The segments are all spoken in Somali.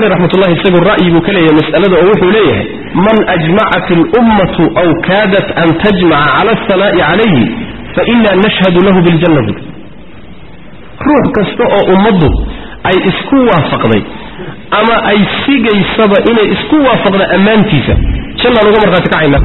caleyh raxmatullahi isagu ra'yi buu ka leeyahay mas'alada oo wuxuu leeyahay man ajmacat اlummatu aw kaadat an tajmaca cala asanaa'i calayhi faina nashhadu lahu biljanna bud ruux kasta oo ummaddu ay isku waafaqday ama ay sigaysaba inay isku waafaqda ammaantiisa jannaan uga markhaati kacayna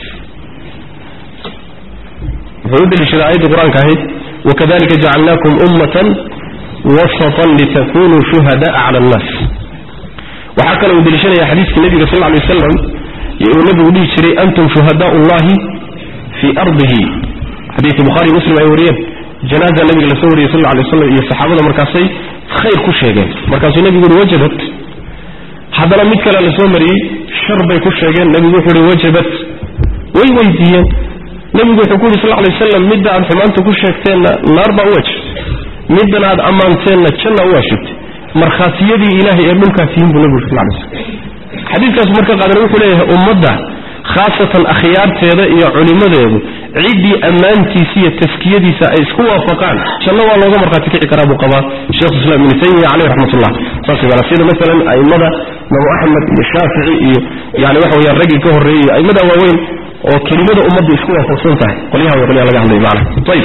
wuxuu u deliishaday aayadda qur-aanka ahayd wakadalika jacalnaakum ummatan wasatan litakunuu shuhada'a cala annaas waxaa kale uu deliishanaya xadiiska nebiga sal ly wasalam uu nebigu dhihi jiray antum shuhadaau llahi fii ardihi xadiidka bukhari muslim ay wariyeen janaaza nabiga lasoo wariyey sal lay waslam iyo saxaabada markaasay khayr ku sheegeen markaasuu nebigu uhi wajabat haddana mid kale la soo mariyey shar bay ku sheegeen nebigu wuxuu uhi wajabat way weydiiyeen nebigu wuxuu ku yidhi sal lay wasalam midda aad xumaanta ku sheegteenna naar baa u wajib middan aad ammaanteenna janna u waashibtay markhaatiyadii ilaahay ee dhulkaa tihiin buu nebigu sal lay slam xadiidkaas marka qaadana wuxuu leeyahay ummadda khaasatan akhyaarteeda iyo culimmadeedu ciddii ammaantiisa iyo taskiyadiisa ay isku waafaqaan janno waa looga markhaati kici karaa buu qabaa sheekhu islam ibnu taymiya caleyh raxmatullah saas bana sida masalan a'immada imamu axmed iyo shaafici iyo yani waxa weyaan raggii ka horreeyey iyo a'immada waaweyn oo kelimada ummadda isku waafaqsan tahay qolyaha way qolyaha laga hadlaya macana ayib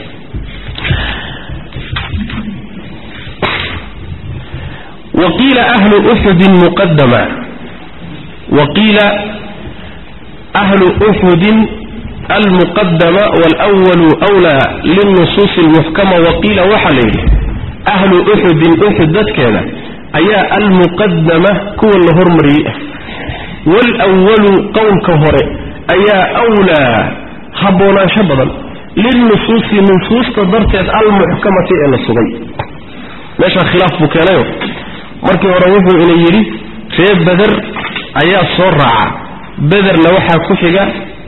waqiila ahlu uxudin muqadama waqiila ahlu uxudin almuqadama waalwalu wlaa lilnusuusi almuxkama waqiila waxaa la yidhi ahlu uxudin uxud dadkeeda ayaa almuqadama kuwa la hormariyey ah waalwalu qowlka hore ayaa wlaa haboonaansho badan lilnusuusi nusuusta darteed almuxkamati ee la sugay meeshaa khilaaf buu keenayo markii hore wuxuu ina yidhi ree beder ayaa soo raaca bederna waxaa ku xiga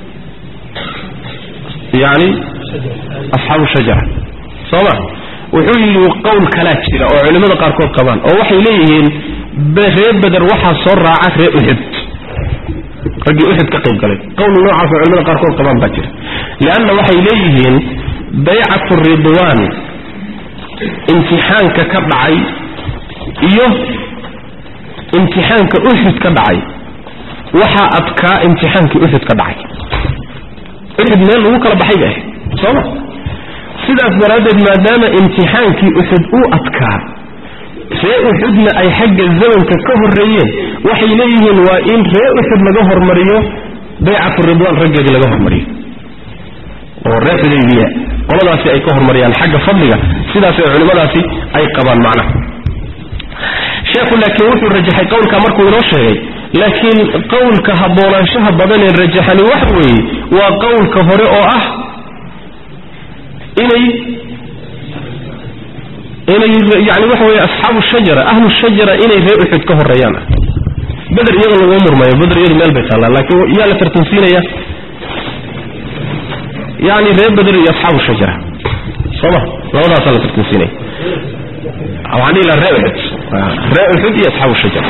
yani asxaabu shajara soo ma wuxuu yidhi qowl kalaa jira oo culimmada qaarkood qabaan oo waxay leeyihiin ree beder waxaa soo raaca ree uxud raggii uxud ka qayb galay qowl noocaasoo culimada qaarkood qabaan baa jira leanna waxay leeyihiin baycatu ridwaan imtixaanka ka dhacay iyo imtixaanka uxud ka dhacay waxaa adkaa imtixaankii uxud ka dhacay uxud meel lagu kala baxay bay ahayd sooma sidaas daraaddeed maadaama imtixaankii uxud uu adkaa ree uxudna ay xagga zamanka ka horreeyeen waxay leeyihiin waa in ree uxud laga hormariyo baycatu ridwaan raggeedii laga hormariyo oo ree xudaybiya qoladaasi ay ka hormariyaan xagga fadliga sidaasay culimmadaasi ay qabaan macnaha sheekhu laakiin wuxuu rajaxay qowlka markuu inoo sheegay laakiin qowlka haboonaanshaha badan ee rajaxani waxa weeye waa qowlka hore oo ah inay inay yani waxa weye asxaabu shajara ahlu shajara inay ree uxud ka horeeyaan ah beder iyada laguma murmayo beder iyadu meel bay taallaa laakiin yaa la tartansiinaya yani ree beder iyo asxaabu shajara sooma labadaasaa la tartansiinaya waxaan dhihi laha ree uxud ree uxud iyo asxaabu shajara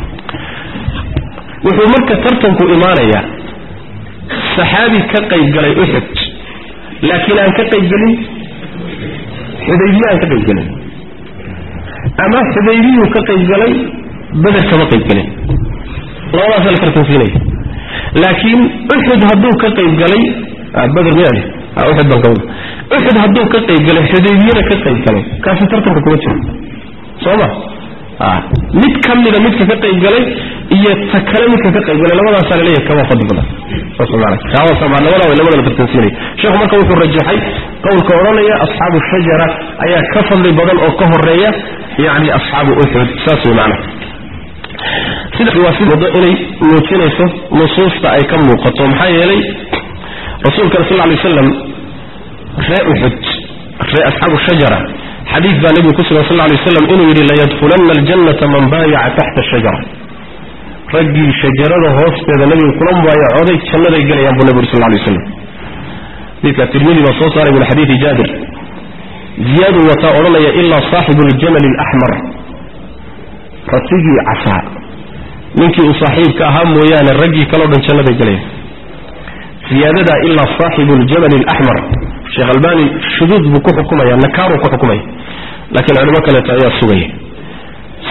wuxuu marka tartanku imaanayaa saxaabi ka qayb galay uxud laakiin aan ka qayb gelin xudaybiye aan ka qayb gelin ama xudaybiyuu ka qayb galay beder kama qayb gelin labadaasa la tartansiinaya laakiin uxud hadduu ka qayb galay beder miyaa uxud baan kawada uxud hadduu ka qayb galay xudaybiyena ka qayb galay kaasi tartanka kuma jiro soo ma mid ka mida midka ka qayb galay iyo ta kale midka ka qayb galay labadaasaa laleeyahay kama fadli badan labada way labada la tartansiinaya sheekhu marka wuxuu rajaxay qowlka odhanaya asxaabu shajara ayaa ka fadli badan oo ka horeeya yani asxaabu uxud saas way macnaha sidaas waa si wado inay muujinayso nusuusta ay ka muuqato maxaa yeelay rasuulkana sal lay waslam ree uxud ree asxaabu shajara xadiid baa nebigu ku sugan sal lay waslam inuu yidhi layadkhulanna aljannata man baayaca taxta shajara raggii shajarada hoosteeda nebiga kula mubaayacooday jannaday gelayaan buu nebi uri sal lay waslam xadiidka tirmidi baa soo saaray min xadiidi jaabir ziyaadu wataa odhanaya ilaa saaxibu ljamali alaxmar ratigii casaa ninkii uu saaxiibka ahaa mooyaane raggii kaleo dhan jannaday gelayaan ziyaadadaa ilaa saaxibu ljamali alaxmar sheekh albani shuduud buu ku xukumaya nakaaruu ku xukumaya laakiin culimo kaleeto ayaa sugaya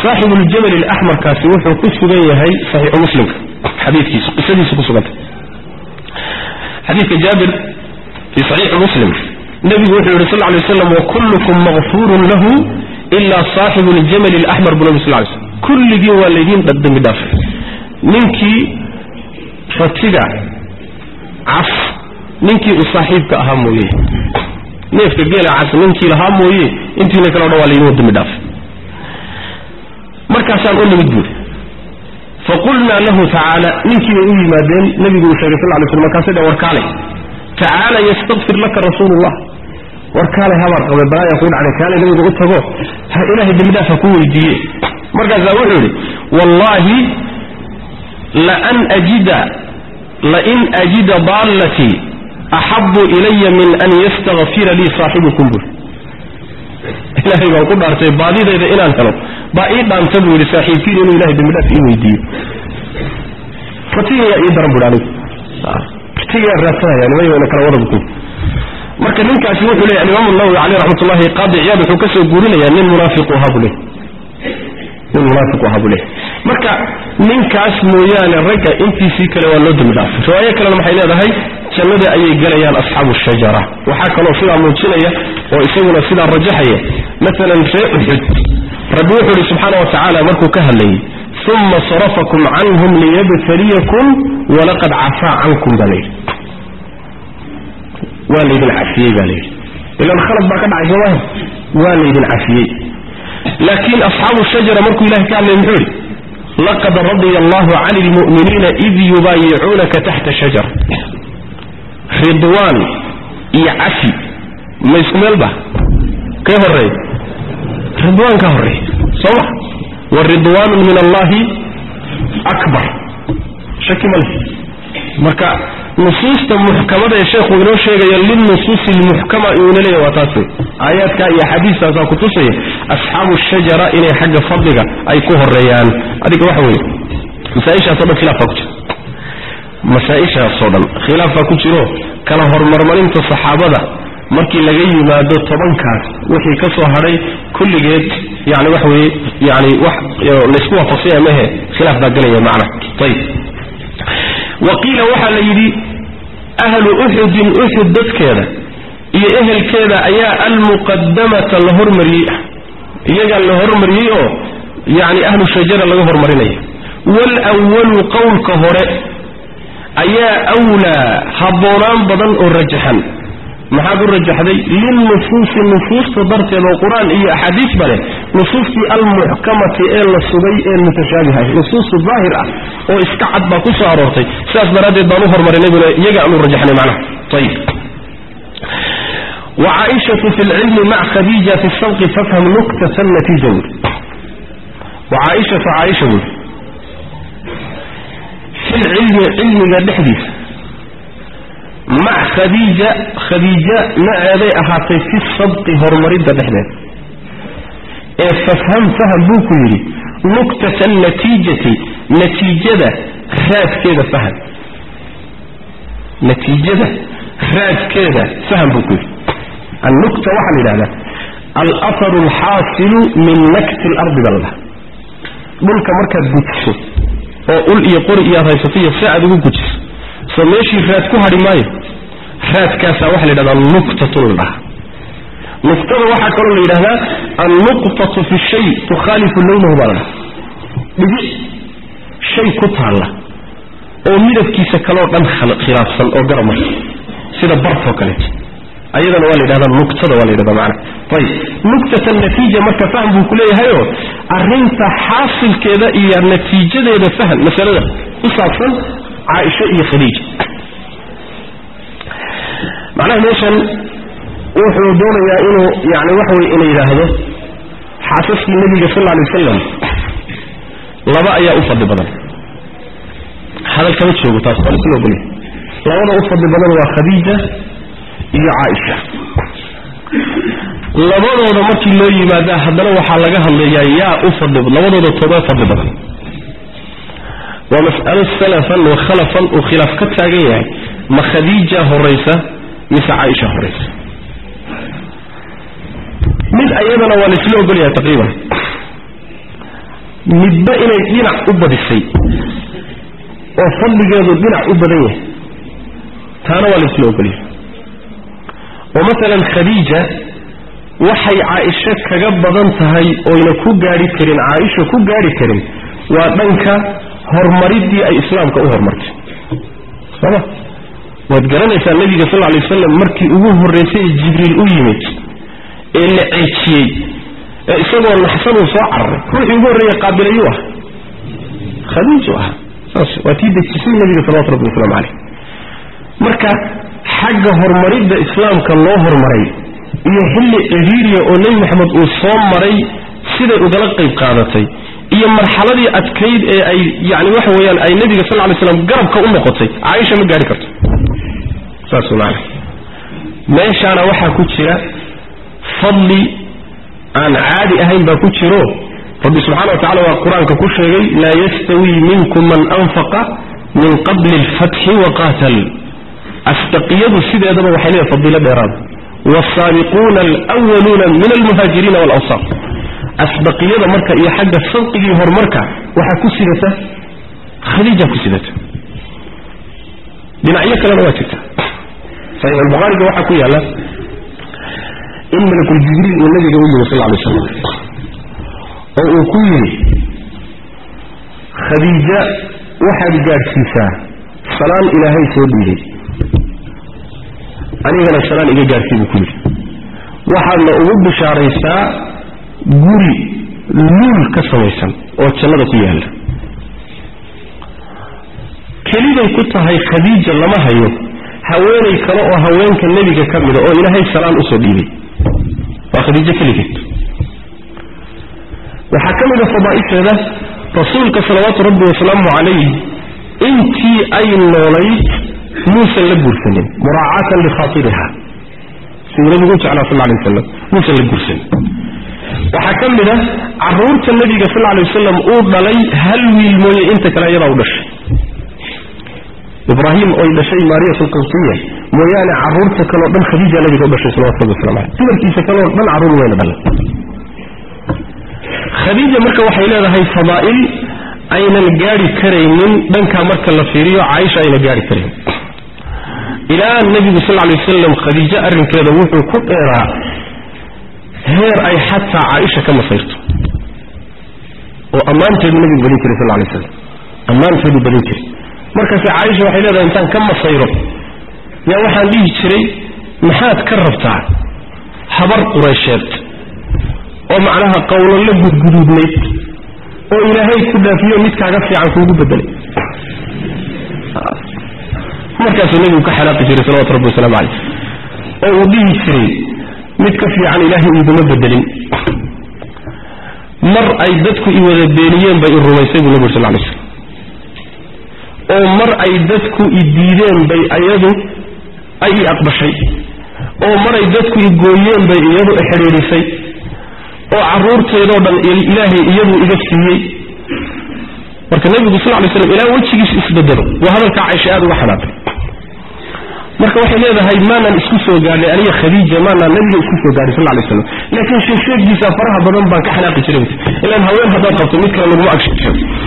saaxibu ljabal alaxmarkaasi wuxuu ku sugan yahay saxiixu muslimka xadiikiisu qisadiisu ku sugantay xadiidka jaabir fii saxiixi muslim nebigu wuxuu yihi sal ly waslam wakullukum makfuurun lahu ilaa saaxibu ljamali alaxmar bu nabi sal lay slm kulligiin waa laydiin dembi dhaafay ninkii ratiga cas ninkii uu saaxiibka ahaa mooye neefka geela cas ninkii lahaa mooye intiina kale o dhan waa laydin dembi dhaafay markaasaan u nimid buuri faqulnaa lahu tacaala ninkii bay u yimaadeen nebigu uu sheegay sal lay slam markaasay dheen warkaalay tacaala yastakfir laka rasuulu llah warkaalay habaar qabe balaayaa kuu dhacday kaalay nabiga u tago ha ilaahay dembidhaaf ha ku weydiiye markaasaa wuxuu yidhi wallaahi laan ajida lain ajida daallatii axabu ilaya min an yastakfira lii saaxibukum buri ilaahay baan ku dhaartay baadidayda inaan helo baa ii dhaanta buu yidhi saaxiibkiin inuu ilahay dembidhaaf ii weydiiyo ratigayaa ii daran bui anigu ratigayaa raadsanaya nimay wayna kala wada bukun marka ninkaasi wuxuu leeyahy alimaam nawowi caleyh raxmatullahi qaadi ciyaad wuxuu ka soo guurinayaa nin munaafiqu ahaa buu leey nin munaafiqu ahaa buu leey marka ninkaas mooyaane ragga intiisii kale waa loo dembi dhaafay riwaayo kalena maxay leedahay jannada ayay gelayaan asxaabu shajara waxaa kaloo sidaa muujinaya oo isaguna sidaa rajaxaya maalan ree uxud rabbi wuxuu ihi subxaana wa tacaala markuu ka hadlayay uma sarafakum canhum liyabtaliyakum walaqad cafaa cankum baa layidhi waa laydin cafiyey baa layidhi ilan khalad baa ka dhacay soomaha waa laydin cafiyey laakiin asxaabu shajara markuu ilahay ka hadlay muxuu yidhi laqad radya allahu cani lmu'miniina id yubaayicuunaka taxta shajara ridwaan iyo cafi ma isku meelba kee horeey ridwaan ka horeey soo ma wa ridwaanun min allahi akbar shaki male marka nusuusta muxkamada ee sheekhu inoo sheegaya lilnusuusi lmuxkama inuuna leeyahy waa taas wey aayaadka iyo axaadiistaasaa kutusaya asxaabu shajara inay xagga fadliga ay ku horeeyaan adiga waxa weeye masaaishaasoo dhan khilaaf baa ku jira masaa-ishaasoo dhan khilaaf baa ku jiro kala hormarmarinta saxaabada markii laga yimaado tobankaas wixii ka soo hadhay kulligeed yani waxa weeye yani wax laysku waafaqsanya mehe khilaaf baa gelaya macna ayib wa qiila waxaa la yidhi ahlu uxudin uxud dadkeeda iyo ehelkeeda ayaa almuqadamata la hormariyey ah iyagaa la hormariyey oo yani ahlu shajara laga hormarinaya waalwalu qowlka hore ayaa wlaa habboonaan badan oo rajaxan maxaad u rajaxday lilnusuusi nusuusta darteed oo qur-aan iyo axaadiis ba leh nusuustii almuxkamati ee la sugay ee mutashaabiha nusuustu daahir ah oo iska cad baa ku soo aroortay sidaas daraaddeed baan u hormarinay bule iyaga aan u rajaxnay macnaha ayib wacaaishatu fi lcilmi mac khadiija fi sabqi fafham nuktata natiija buuri wacaaishatu caaisha buuri fi lcilmi cilmiga dhexdiisa mac khadiija khadiija maceeday ahaatay fi sabqi horumaridda dhexdeed ee fafham faham buu ku yidhi nuktata natiijati natiijada raadkeeda faham natiijada raadkeeda faham buu ku yidhi annukta waxaa la yidhahdaa alaharu alxaasilu min nakti lardi baa la dhaha dhulka markaad gujiso oo ul iyo qori iyo aad haysato iyo si aad ugu gujiso soo meeshii raad ku hadhi maayo raadkaasaa waxaa la yidhahdaa nuqtatun la dhaha nuqtada waxaa kaloo la yidhahdaa annuqtatu fi shay tukhaalifu lownahu baa la dhaha dhibic shay ku taalla oo midabkiisa kaloo dhan khilaafsan oo garab marka sida bartoo kaleeto ayadana waa la yidhahdaa nuqtada waa la yidhahdaa macana ayib nuqtata natiija marka fahm buu ku leeyahayoo arrinta xaasilkeeda iyo natiijadeeda fahm masalada ku saabsan caaisha iyo khadiija macnaha meeshan wuxuu doonayaa inuu yani waxa weye ina yidhaahdo xaasaskii nebiga sal alla alay wasalam laba ayaa u fadli badan hadal kama joogo taas waa laisla ogolya labada u fadli badan waa khadiija iyo caaisha labadooda markii loo yimaadaa haddana waxaa laga hadlayaa yaa u fadli labadooda toobee fadli badan waa mas'alo salafan wa khalafan uu khilaaf ka taagan yahay ma khadiija horaysa mise caaisha horaysa mid ayadana waa laisla ogolyahay taqriiban midba inay dhinac u badisay oo fadligeedu dhinac u badan yahay taana waa laysla ogolyahay oo masalan khadiija waxay caaisho kaga badan tahay oyna ku gaadhi karin caaisha ku gaadhi karin waa dhanka horumaridii ay islaamka u horumartay sooma waad garanaysaa nebiga sal alay wasalam markii ugu horraysay ee jibriil u yimid ee la ceejiyey ee isagoo naxsan uu soo cararay ruuxii ugu horreeye qaabilayuu ah khadiiju ah saas waa tii dejisay nebiga salawatu rabbi wasalaamu caleyh marka xagga horumaridda islaamka loo horumaray iyo xilli cidhiiriya oo nebi maxamed uu soo maray siday ugala qayb qaadatay iyo marxaladii adkayd ee ay yani waxa weeyaan ay nebiga sal lay slam garabka u noqotay caaisha ma gaari karto saas maana meeshaana waxaa ku jira fadli aan caadi ahayn baa ku jiro rabbi subxana wa tacala waa qur-aanka ku sheegay laa yastawii minkum man anfaqa min qabli alfatxi waqaatal asdaqiyadu sideedaba waxay leedahay fadiilo dheeraada wsaabiquuna alwaluuna min almuhaajiriina walawsaar asbaqiyada marka iyo xagga sadqigii horumarka waxaa ku sidata khadiija ku sidata dhinacyo kalena waa jirta saxiix albukhaariga waxaa ku yaalla in malakuljibriil uu nabiga u yimi sal lla alay slam oo uu ku yidhi khadiija waxaad gaadhsiisaa salaan ilaahay soo dhiiday anigana salaan iga gaadhsii buu ku yidhi waxaadna ugu bishaaraysaa guri luul ka samaysan oo jannada ku yaalla keliday ku tahay khadiija lama hayo haweenay kale oo haweenka nebiga ka mida oo ilaahay salaan usoo dhiibay waa khadiijo keligeed waxaa ka mida fadaa'isheeda rasuulka salawaatu rabbi wasalaamu calayh intii ay noolayd muusan la guursanin muraacatan likhaatiriha siduu nabigu u jeclaa sal lay wasalam muusan la guursanin waxaa ka mid a caruurta nebiga sal lay wasalam uu dhalay hal wiil mooye inta kale iyadaa u dhashay ibraahim oy dhashay maariyat alqibtiya mooyaane caruurta kaleo dhan khadiija nabiga u dhashay salawatu rabbi waslamu aleyh dumarkiisa kaleo dhan carruur weyna dhalan khadiija marka waxay leedahay fadaa'il aynan gaari karaynin dhankaa marka la fiiriyo caaisha ayna gaari karayn ilaa nebigu sal lay wasalam khadiijo arrinkeeda wuxuu ku dheeraa heer ay xataa caaisha ka masayrto oo ammaanteedu nebigu badin jiray sal lay slam ammaanteedu badin jiray markaase caaisha waxay leedahay intaan ka masayro yaa waxaan dhihi jiray maxaad ka rabtaa habar qureysheed oo macnaha qowlalla gudguduudnayd oo ilaahay ku dhaafiyo mid kaaga fiican kuugu bedelay markaasuu nebigu ka xanaaqi jiray salawatu rabbi wasalaamu caleyh oo uu dhihi jiray mid ka fiican ilaahay iguma bedelin mar ay dadku i wada beeniyeen bay i rumaysay buu nebigu sal lay slam oo mar ay dadku i diideen bay iyadu ay i aqbashay oo maray dadku i gooyeen bay iyadu ixidhiidhisay oo carruurteedoo dhan ilaahay iyadu iga siiyey marka nebigu sal lay slam ilaa wejigiisu isbedelo waa hadalkaa caysha aad uga xanaaqay marka waxay leedahay maanaan isku soo gaadhay aniga khadiija maanaan nabiga isku soo gaadhay sal lay slam laakiin sheegsheegiisa faraha badan baan ka xanaaqi jiray ilaan haween haddaad qabto mid kale laguma agsheegto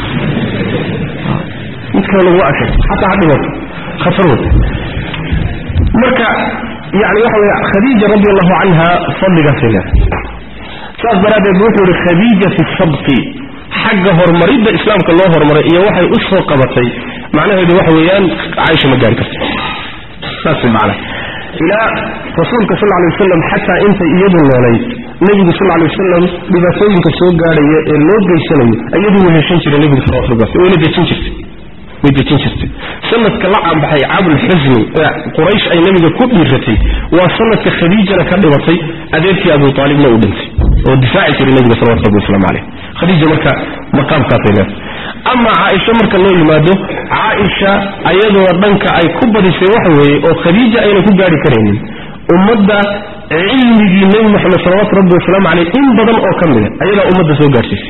mid kale laguma agsheegto xataa ha dhimato khatar wey marka yani waxa weye khadiija radi allahu canha fadligaasay leedahay saas daraaddeed wuxuu yihi khadiija fi sabqi xagga horumaridda islaamka loo horumaray iyo waxay u soo qabatay macnaheedu waxa weeyaan caaisha ma gaari karto saas way macnaha ilaa rasuulka sal lla lay wasalam xataa intay iyadu noolayd nebigu sal lla lay wasalam dhibaatooyinka soo gaadhaya ee loo geysanayo iyadu wuu heshan jiray nebigu salawatu rabbi wasalam wayna dejin jirtay way dejin jirtay sanadka la caanbaxay caabulxusni ee quraysh ay nebiga ku dhiiratay waa sanadka khadiijana ka dhibatay adeerkii abu aalibna uu dhintay oo difaaci jiray nebiga salawatu rabbi waslamu caleyh khadiija marka maqaamkaasay leedahay ama caaisha marka loo yimaado caaisha ayadoo dhanka ay ku badisay waxa weeye oo khadiija ayna ku gaari karaynin ummadda cilmigii nebi moxamed salawatu rabbi wasalaamu caleyh in badan oo ka mida ayadaa ummadda soo gaadhsiisay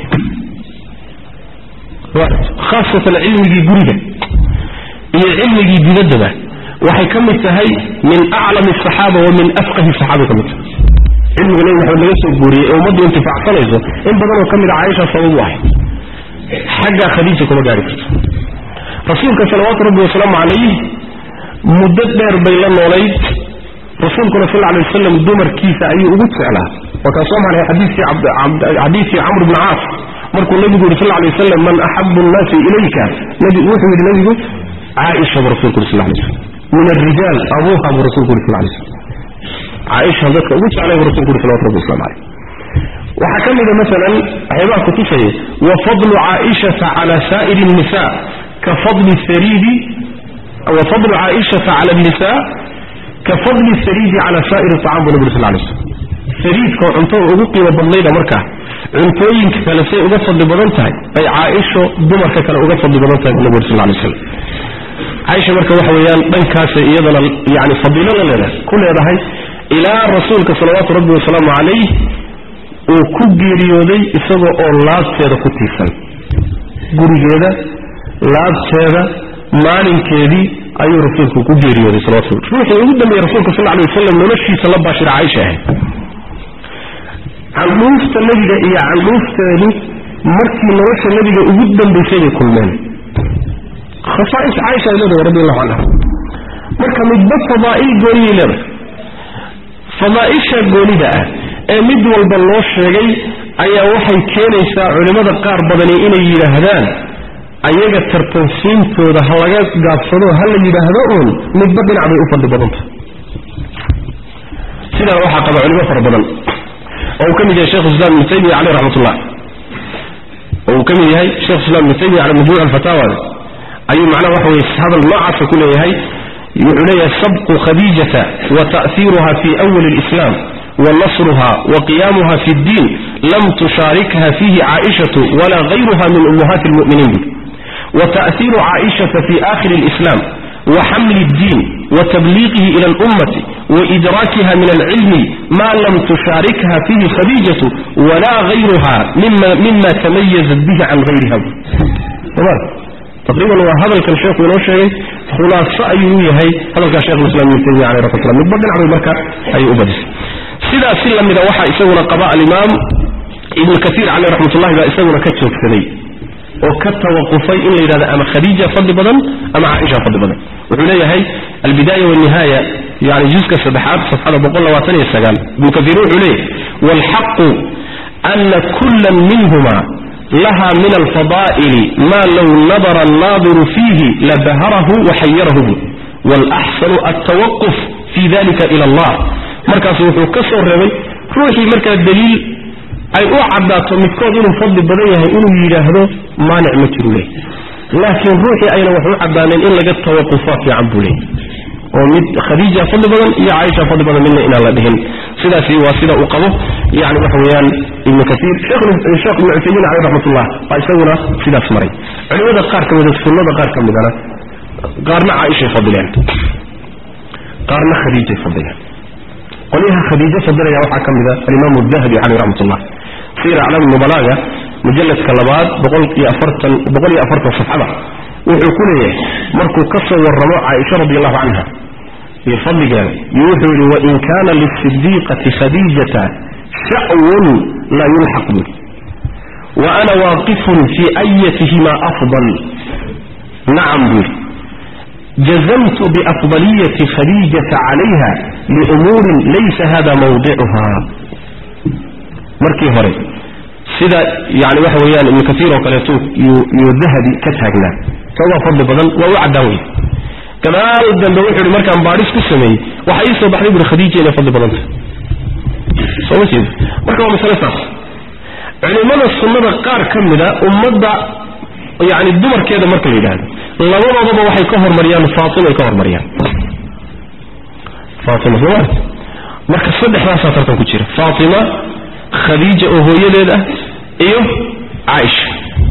khaasatan cilmigii guriga iyo cilmigii dibaddaba waxay ka mid tahay min aclami asaxaaba wa min afqahi saxaaba ka mid tahay cilmiga nebi maxamed laga soo guuriyey ee ummaddu intifacsanayso in badanoo ka mida caaisha sabab u ahay xaggaa khadiija kuma gaari karto rasuulka salawaatu rabbi wasalaamu calayh muddo dheer bay la noolayd rasuulkuna sal alay wasalam dumarkiisa ayuu ugu jeclaa waa kaan soo maray xadiidkii camr bni caas markuu nabigu yidhi sal lay wasalam man axabu nnaasi ilayka wuxuu yidhi nabigu caaisha buu rasulku yuri sal lay slam min alrijaal abuuha buu rasulku yuri sal lay slam caaisha dadka ugu jeclay buu rasulku yuri salawatu rabbi waslamu calayh waxaa ka mida masalan waxyaabaha kutusaya wa fadlu caaishata cala saa'iri الnisa ka fadli sariidi wa fadlu caaishata cala الnisa ka fadli sariidi cala saa'iri طacam buu nabi sal lay slam sariidkoo cuntada ugu qiimo badnayda markaa cuntooyinka kale say uga fadli badan tahay ay caaisho dumarka kale uga fadli badan tahay buu nabi uri sal lay slam caaisha marka waxa weeyaan dhankaasay iyadana yani fadiilo la leedahay ku leedahay ilaa rasuulka salawaatu rabbi wasalaamu calayh uu ku geeriyooday isagoo oo laabteeda ku tiirsan gurigeeda laabteeda maalinkeedii ayuu rasuulku ku geeriyooday salawatu ruuxii ugu dambeeyey rasuulka sal alay wasalam noloshiisa la baashira caaisha ahayd candhuufta nebiga iyo candhuufteedu markii nolosha nebiga ugu dambaysay bay kulmeen khasaa'is caaisha ay leedahay radi allahu canha marka midba fadaa'il gooniyay leedahay fadaa'isha goonida ah ee mid walba loo sheegay ayaa waxay keenaysaa culimmada qaar badani inay yidhaahdaan ayaga tartansiintooda ha laga gaabsado ha la yidhaahdo uun midba dhinac bay u fadli badanta sidaa waxaa qaba culimo fara badan oo uu ka mid yahay shekhu islam ibnu taymiya caleyh raxmatullah oo uu ka mid yahay shekhu islam ibnu taymiya cala majmuuc alfataawa ayuu macnaha waxa weye hadal noocaasa ku leeyahay wuxuu leeyahay sabqu khadiijata wa ta'hiiruha fi awali اlislam ونصرها وقيامها في الدين لم تشاركها فيه عائشة ولا غيرها من أمهات المؤمنين وتأثير عائشة في آخر الإسلام وحمل الدين وتبليغه إلى الأمة وإدراكها من العلم ما لم تشاركها فيه خديجة ولا غيرها مما, مما تميزت به عن غيرها تمام تقريبا هو هذا كان شيخ من شيء خلاصة أيوه هي هذا كان شيخ الإسلام ابن تيمية عليه رحمة الله من بدل عبد البركة أي أبدس سيدا سلا من وحى يسونا قضاء الإمام ابن كثير عليه رحمة الله إذا يسونا كتشوك سني وكتوقفي إلا إذا أما خديجة فضل بدن أما عائشة فضل بدن وحولي هي البداية والنهاية يعني جزء كسبحات صفحة بقول الله واتني السجال ابن كثير عليه والحق أن كل منهما لها من الفضائل ما لو نظر الناظر فيه لبهره وحيره والأحسن التوقف في ذلك إلى الله مركز وحو كسر ربي روحي مركز الدليل أي أعدات متكود إنه فضل بدنيه إنه يلاهده ما نعمة له لكن روحي أين وحو عدانين إلا قد توقفات يعبوا لي ومد خديجة فضل بدن يا عائشة فضل بدن منا إلى الله بهن سيدا في واسيدا أقبه يعني وحويان ابن كثير شيخ الشيخ ابن عثيمين عليه رحمة الله قال سونا سيدا سمري علماء قار كم إذا السنة قار كم إذا قارنا عائشة فضلين قارنا خديجة فضلين قليها خديجة فضلين يا وحا كم إذا الإمام الذهبي عليه رحمة الله سير أعلام النبلاغة مجلد كلابات بقول يا أفرتا بقول يا أفرتا صفحة وحكوله مركو كسر والرماء عائشة رضي الله عنها يفضل قال يوحي وإن كان للصديقة خديجة شأو لا يلحق به وأنا واقف في أيتهما أفضل نعم به جزمت بأفضلية خديجة عليها لأمور ليس هذا موضعها مركي هوري سيدا يعني waxa weeyaan ibn kathir oo kale uu dhahabi ka taagnaa tawa fadl badan waa u cadaaway kanaal dambe wuxuu markaan baaris ku sameeyay waxa ii soo baxday ibn khadiija inay fadl badan soo jeed marka waa mas'ala taas culimada sunnada qaar kamida ummadda yani dumarkeeda marka la yiraahdo labadoodaba waxay ka hormariyaan faatima ay ka hormariyaan faatima soo marka saddexdaas tartan ku jira faatima khadiija oo hooyadeed ah iyo caaisha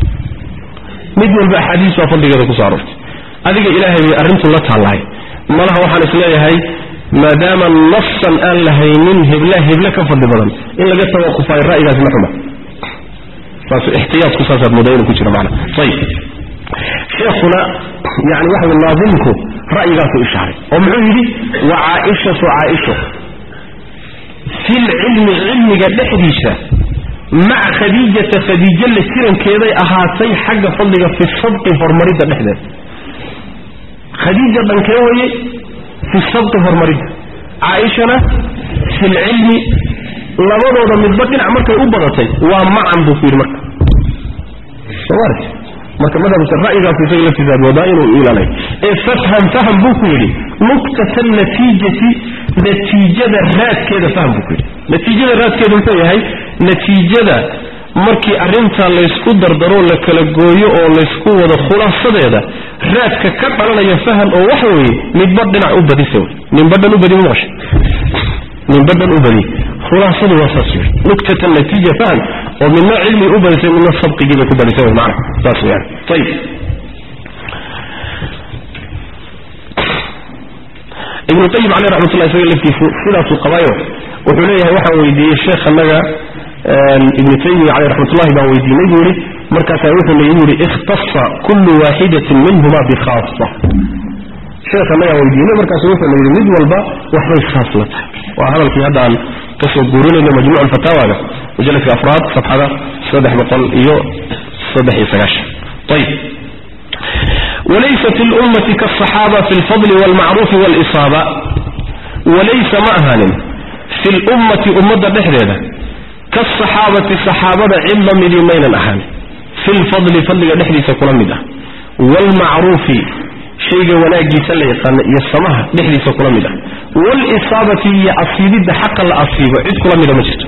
mid walba axaadiis baa fadligeeda kusoo aroortay adiga ilaahay bay arrintu la taallahay malaha waxaan isleeyahay maadaama nafsan aan lahaynin hebla hebla ka fadli badan in laga tawaqufayo ra'yigaasi ma xuma saas ixtiyaadku saasaad moodaa inuu ku jiro macna ayib sheekhuna yani waxa wy naadimku ra'yigaasuu ishaaray oo muxuu yidhi wa caaishatu caaisho fi lcilmi cilmiga dhexdiisa maca khadiijata khadiijo la jirankeeday ahaatay xagga fadliga fi sabqi horumaridda dhexdeeda khadiija dhankee waye fi sabqi horumaridda caaishana fi lcilmi labadooda midba dhinac markay u badatay waa macan buu ku yidhi marka somaart marka madhabka ra'yigaas isaga laftiisa moodaa inuu iilanay ee fafham faham buu ku yidhi nuktata natiijati natiijada raadkeeda faham buu ku yidhi natiijada raadkeeda muxuu yahay natiijada markii arrintaa laysku dardaro la kala gooyo oo laysku wado khulaasadeeda raadka ka dhalanaya faham oo waxa weeye midba dhinac u badisa wey ninbadhan u badi maqasha ninbadhan u badi khulaasadu waa saas wey nuktata natiija faham oo midna cilmi u badisay midna sabqigii bay ku badisay wey macna saas weyaan ayib ibnu qayim caleyh raxmatullah isaga laftiisu sidaasuu qabaayo wuxuu leeyahay waxaan weydiiyey sheekh annaga ibnu taymiya caleyh raxmatullahi baan weydiinay buu yihi markaasaa wuxuu leeyi buu yihi ikhtasa kullu waaxidatin minhuma bikhaasa sheekh annagaan weydiinay markaasu wuxuu la yidhi mid walba waxbay khaas la tahay waa hadalkii hadda aan kasoo guurinayno majmuuc alfataawaga mujalladka afraad safxada saddex boqol iyo saddex iyo sagaashan ayib walaysat اlummati kaasaxaaba fi lfadli wاlmacruufi wاlisaaba walaysa ma ahaanin fi lummati ummadda dhexdeeda kaasaxaabati saxaabada cid la midii maynan ahaan fi lfadli fadliga dhexdiisa kula mid ah waalmacruufi shayga wanaagiisa la yaqaana iyo samaha dhexdiisa kula mid ah waalisaabati iyo asiibidda xaqa la asiibo cid kula mida ma jirto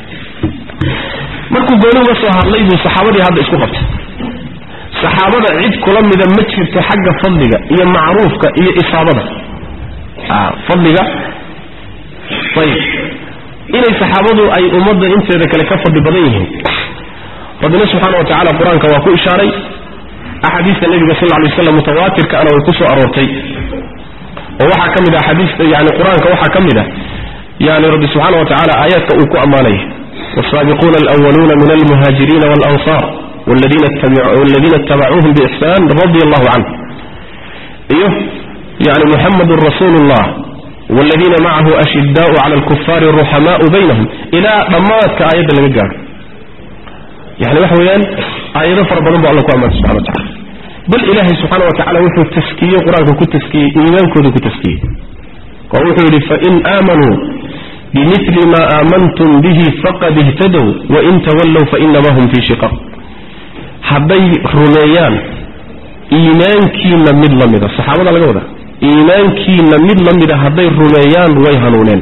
markuu gooni uga soo hadlay buu saxaabadii hadda isku qabtay saxaabada cid kula mida ma jirto xagga fadliga iyo macruufka iyo isaabada fadliga ayib inay saxaabadu ay ummadda inteeda kale ka fadli badan yihiin rabbina subxaana wa tacala qur-aanka waa ku ishaaray axaadiista nebiga sal lla lay waslam mutawaatirkaana way ku soo aroortay oo waxaa ka mid ah axaadiista yani qur-aanka waxaa ka mid ah yani rabbi subxaana wa tacala aayaadka uu ku ammaanaya والسابقون الأولون من المهاجرين والأنصار والذين, اتبعوا والذين اتبعوهم بإحسان رضي الله عنه إيه يعني محمد رسول الله والذين معه أشداء على الكفار الرحماء بينهم إلى ضمات آيات المجار يعني وحويان آيات فربنا الله كأمان سبحانه وتعالى بل إلهي سبحانه وتعالى وحو التسكية قرآن كنت تسكية إيمان كنت تسكية ووحو فإن آمنوا بمثل ما آمنتم به فقد اهتدوا وإن تولوا فإنما هم في شقاق حبي رميان إيمانكينا من لمدة الصحابة لقوا هذا إيمانكينا من لمدة حبي رميان ويهنونين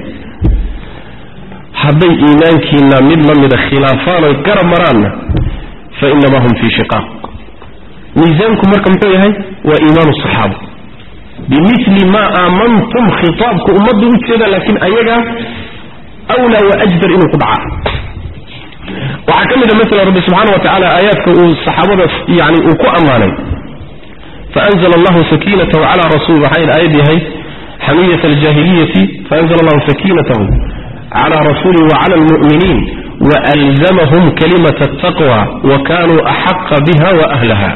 حبي إيمانكينا من لمدة خلافان ويقرب مرانا فإنما هم في شقاق ميزانكم مركم هاي وإيمان الصحابة بمثل ما آمنتم خطابكم أمضوا كذا لكن أيها أولى وأجدر إنه قدعاء وحكمل مثل رب سبحانه وتعالى آيات الصحابة يعني وكو أماني فأنزل الله سكينته على رسول حين آيدي هي حمية الجاهلية فأنزل الله سكينته على رسوله وعلى المؤمنين وألزمهم كلمة التقوى وكانوا أحق بها وأهلها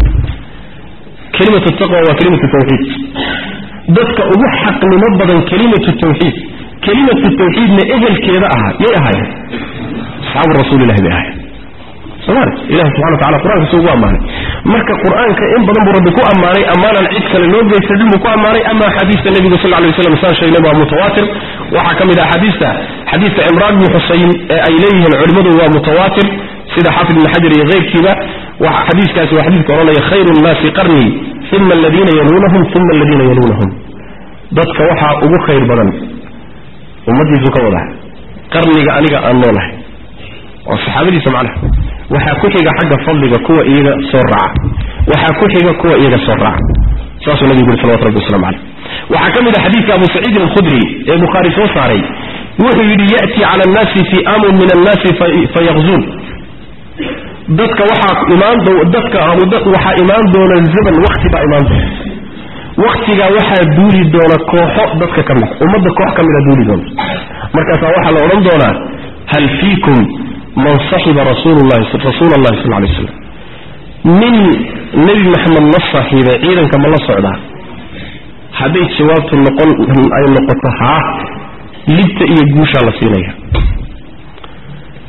كلمة التقوى وكلمة التوحيد ذاتك أبحق لمبضا كلمة التوحيد كلمة التوحيد لإهل كيراءها يأها أصحاب الرسول الله بأها سمعت إله سبحانه وتعالى قرآن سوى أماني مركة قرآن كإن بدن بربكو أماني أمانا العدك للوجه يستدلمكو أماني أما حديث النبي صلى الله عليه وسلم سان شيء نبع متواتر وحكم إلى حديثة حديث عمران بن حسين إليه العلماء هو متواتر سيدة حافظ بن حجر يغير كذا وحديث كاسي وحديث كورونا خير الناس قرني ثم الذين يلونهم ثم الذين يلونهم ضدك وحا أبو خير بدن ومدي زكوة قرني عنيك أنوله والصحابة سمعنا وحا كحيك حق فضلك كوة إيغا سرعة وحا كحيك كوة إيغا سرعة ساسو النبي يقول صلى الله عليه وسلم عليه وحكم إذا حديث أبو سعيد الخدري البخاري فوصاري وحي يأتي على الناس في آم من الناس في فيغزون dadka waxaa imaan dadka waxaa imaan doona zaman wakti baa imaan doona waktigaa waxaa duuli doona kooxo dadka ka mid ummadda koox ka mida duuli doona markaasaa waxaa la odhan doonaa hal fiikum man saxiba rasuululahi rasuula allahi sal lay slam nin nebi maxamed la saaxiibay ciidanka ma la socdaa hadday jawaabtu noqon ay noqoto haa libta iyo guushaa la siinaya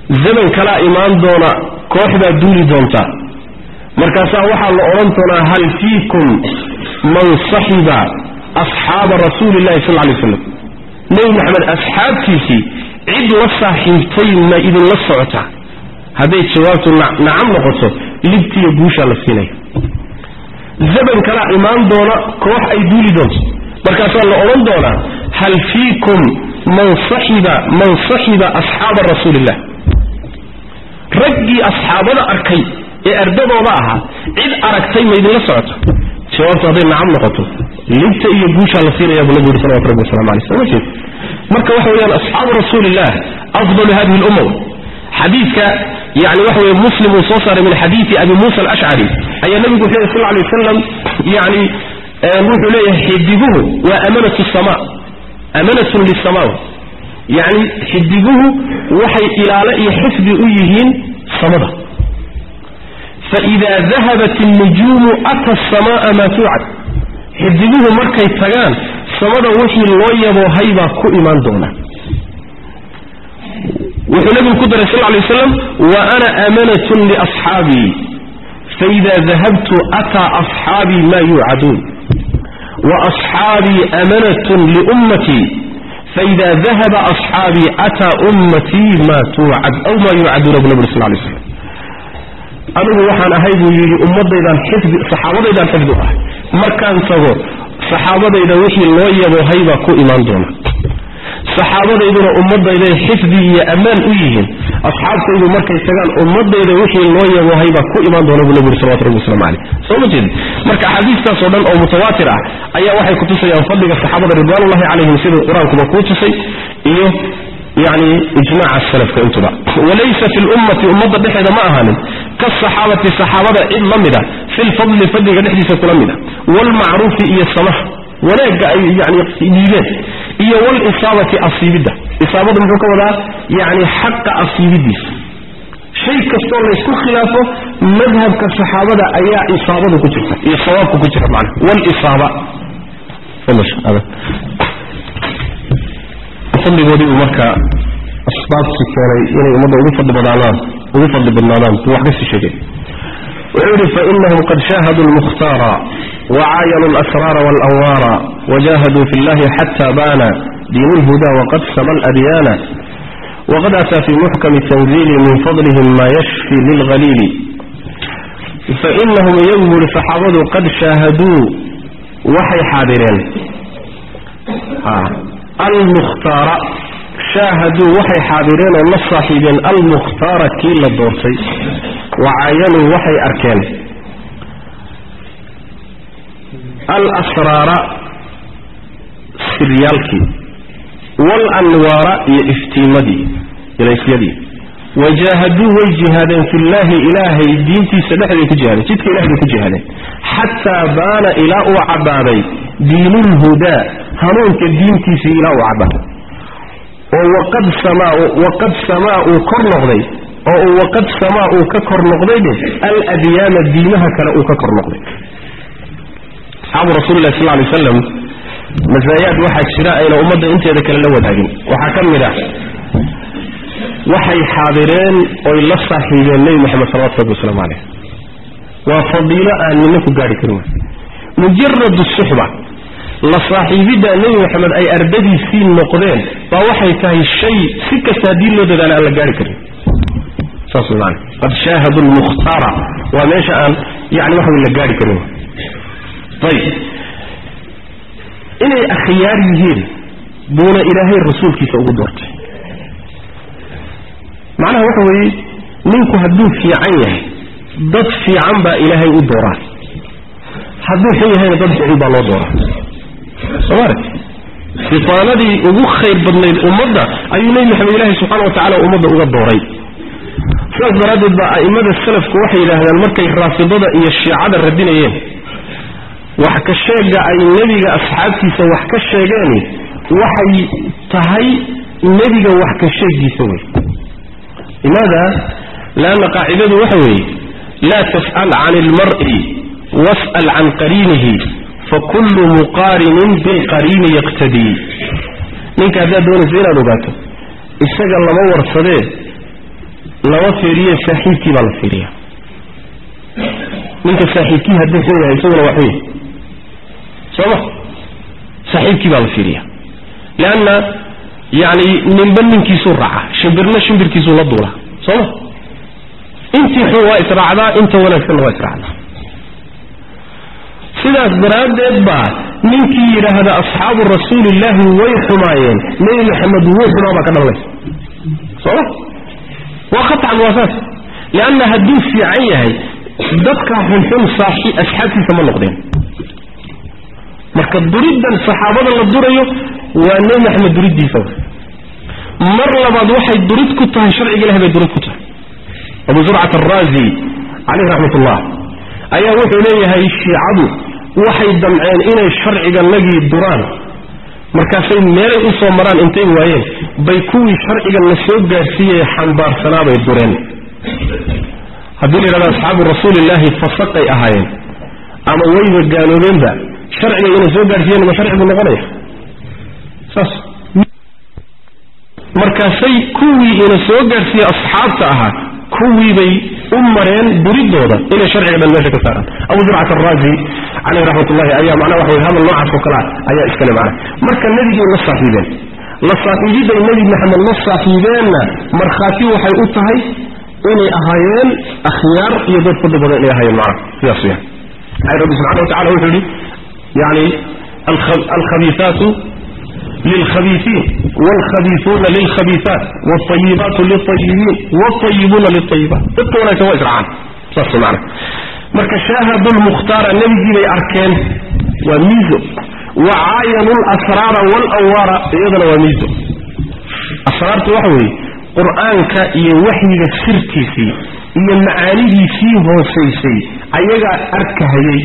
zaman kalaa imaan doona koox baa duuli doonta markaasaa waxaa la odhan doonaa hal fiikum man saxiba asxaaba rasuuli llahi sal lay slam nebi maxamed asxaabtiisii cid la saaxiibtay ma idinla socota hadday jawaabtu nacam noqoto libtiiyo guushaa la siinaya zaman kalaa imaan doona koox ay duuli doonto markaasaa la odhan doonaa hal fiikum man saxiba man saxiba asxaaba rasuulillah raggii asxaabada arkay ee ardadooda ahaa cid aragtay ma idinla socoto jawaabtu hadday nacam noqoto libta iyo guushaa la siinaya buu nabigu yuri salawatu rabbi waslamu aleyh soo ma jeed marka waxa weeyaan asxaabu rasuulillah afdalu hadihi lumma xadiidka yani waxa weye muslim uu soo saaray min xadiidi abi muusa alashcari ayaa nabigu wuxuu yhi sal lay wasalam yani wuxuu leeyahay xidiguhu waa amanatu sama amanatun lisama yani xidiguhu waxay ilaalo iyo xifdi u yihiin samada faida dahabat الnujuumu ata الsamaaa maa tuucad xidiguhu markay tagaan samada wixii loo yaboohay baa ku imaan doona wuxuu nabigu ku daray sal lay waslam wa ana amanatun liasxaabii faida dahabtu ataa asxaabii ma yuucaduun waasxaabii amanatun liummatii faida dahaba asxaabii ataa ummatii ma tuucad aw ma yuucaduuna bu nabig sal lay slam anigu waxaan ahay buu yidhi ummadaydan xifdi saxaabadaydaan xifdi u ahay markaan tago saxaabadayda wixii loo yaboohay baa ku imaan doona saxaabadayduna ummadayday xifdi iyo ammaan u yihiin asxaabtaydu markay tagaan ummadayda wixii loo yaboohay baa ku imaan doona buu nabi yuri salawatu rabbi waslamu caleyh soo ma jeedi marka axaadiistaas oo dhan oo mutawaatir ah ayaa waxay kutusayaan fadliga saxaabada ridwaanullahi calayhim siduu qur-aankuba kuu tusay iyo yani ijmaca salafka intuba walaysa fi lummati ummadda dhexeeda ma ahaanin kaasaxaabati saxaabada cid la mida fi lfadli fadliga dhexdiisa kula mida waalmacruufi iyo samaha wanaagga ay yani dhiibeen iyo walisaabati asiibidda isaabadu muxuu ka wadaa yani xaqa asiibidiisa shay kastoo laysku khilaafo madhabka saxaabada ayaa isaabadu ku jirta iyo sawaabku ku jira man wlisaaba fadligoodii uu marka asbaabtii keenay inay ummadda ugu fadli badaanaan ugu fadli badnaadaan buu wax kasii sheegay wuxuu yidhi fainahum qad shaahaduu lmukhtaara wacaayanuu alasraara waalanwaara wajahaduu fi llahi xata baana diin lhuda waqad sama aladyaana waqad ataa fi muxkami tanziili min fadlihim ma yashfi lilhaliili fainahum iyagu buuhi saxaabadu qad shaahaduu waxay xaadireen almukhtaara shaahaduu waxay xaadireen oo la saaxiibeen almukhtaara kii la doortay wacaayanuu waxay arkeen alasraara siryaalkii waalanwaara iyo iftiimadii ilaysyadii wajaahaduu way jihaadeen fillaahi ilaahay diintiisa dhexday ku jihaadeen jidka ilahay bay ku jihaadeen xataa baana ilaa uu cabbaaday diinulhudaa hanuunka diintiisii ilaa uu cabbaaday oo waqad samaa waqad samaa uu kor noqday oo waqad samaa uu ka kor noqdaybe aladyaana diimaha kale uu ka kor noqday asxaabu rasuulilah sal lay waslam masaayaad waxaa jira ayna ummadda inteeda kale la wadaagin waxaa ka mid ah waxay xaadireen oy la saaxiibeen nebi moxamed salawatu rabbi waslamu caleyh waa fadiilo aan nina ku gaari karin mujaradu suxba la saaxiibidda nebi moxamed ay ardadiisii noqdeen baa waxay tahay shay si kasta haddii loo dadaala aan la gaari karin saas man qad shaahadu lmukhtaara waa meesha aan yani waxa wey la gaari karin ayib inay akhyaar yihiin buuna ilaahay rasuulkiisa ugu doortay macnaha waxa weeye ninku hadduu fiican yahay dad fiican baa ilaahay u dooraa hadduu xun yahayna dad ficil baa loo dooraa somaarag fitaanadii ugu khayr badnayd ummadda ayuu nebi maxamed ilaahi subxaana wa tacala ummadda uga dooray sidaas daraaddeed baa a'immada salafku waxay yidhaahdaan markay raafidada iyo shiicada radinayeen wax ka sheega ay nebiga asxaabtiisa wax ka sheegeeni waxay tahay nebiga wax ka sheegiisa wey limaada lanna qaacidadu waxa weeye laa tas'al can ilmar'i was'al can qariinihi fakullu muqaarinin bilqariini yaqtadii ninka haddaad doonaysa inaad ogaato isaga lama warsadee lama fiiriye saaxiibkii baa la fiiriya ninka saaxiibkii hadduu xun yahay isaguna waa xun yahay soo ma saaxiibkii baa la fiiriya leanna yani ninba ninkiisuu raaca shimbirna shimbirkiisuu la duula soo ma intii xun waa israacdaa inta wanaagsanna waa israacdaa sidaas daraaddeed baa ninkii yidhaahda asxaabu rasuulillaahi way xumaayeen nebi maxamed wuu xumaa baa ka dhalanaysa sooma waa khaطcan waa saas lianna hadduu fiican yahay dadka xunxun saaxi asxaabtiisa ma noqdeen marka duriddan saxaabada la durayo waa nebi maxamed duriddiisa mar labaad waxay durid ku tahay sharciga ilahi bay durid ku tahay abu zurcat araazi caleyh raxmat ullah ayaa wuxuu leeyahay shiicadu waxay damceen inay sharciga nagii duraan markaasay meelay u soo maraan intay waayeen bay kuwii sharciga la soo gaadhsiiyey xambaarsanaabay dureen haddii la yidhahdo asxaabu rasuulillaahi fasaqay ahaayeen ama wayba gaaloobeenba sharciga inay soo gaadhsiiyeen ma sharcigu noqonaya saas markaasay kuwii ina soo gaadhsiiye asxaabta ahaa kuwiibay u mareen duridooda inay sharciga dhan meesha ka saaraan abu zurcat araazi caleyh raxmat ullahi ayaa macnaa waxa wey hadal noocaas oo kalea ayaa iskale macna marka nebigay la saaxiibeen la saaxiibiday nebi maxamed la saaxiibeenna markhaati waxay u tahay inay ahaayeen akhyaar iyo dad fadli badan inay ahaayeen macna sidaas weyaan maxay rabbi subxana wa tacala wuxuu yidhi yani alkhabiisaatu lilkhabiisiin wاlkhabiisuuna lilkhabiisaat wاطayibaatu liلطayibiin wاطayibuuna liلطayibaat dadka wanaagsan waa israacaan saas maana marka shaahadu lmukhtaara nebigii bay arkeen waa miizo wa caayanu lasraara walanwaara iyadana waa miizo asraartu waxa weeye qur-aanka iyo waxyiga sirtiisii iyo macaanidiisii hoosaysay ayagaa arkahayey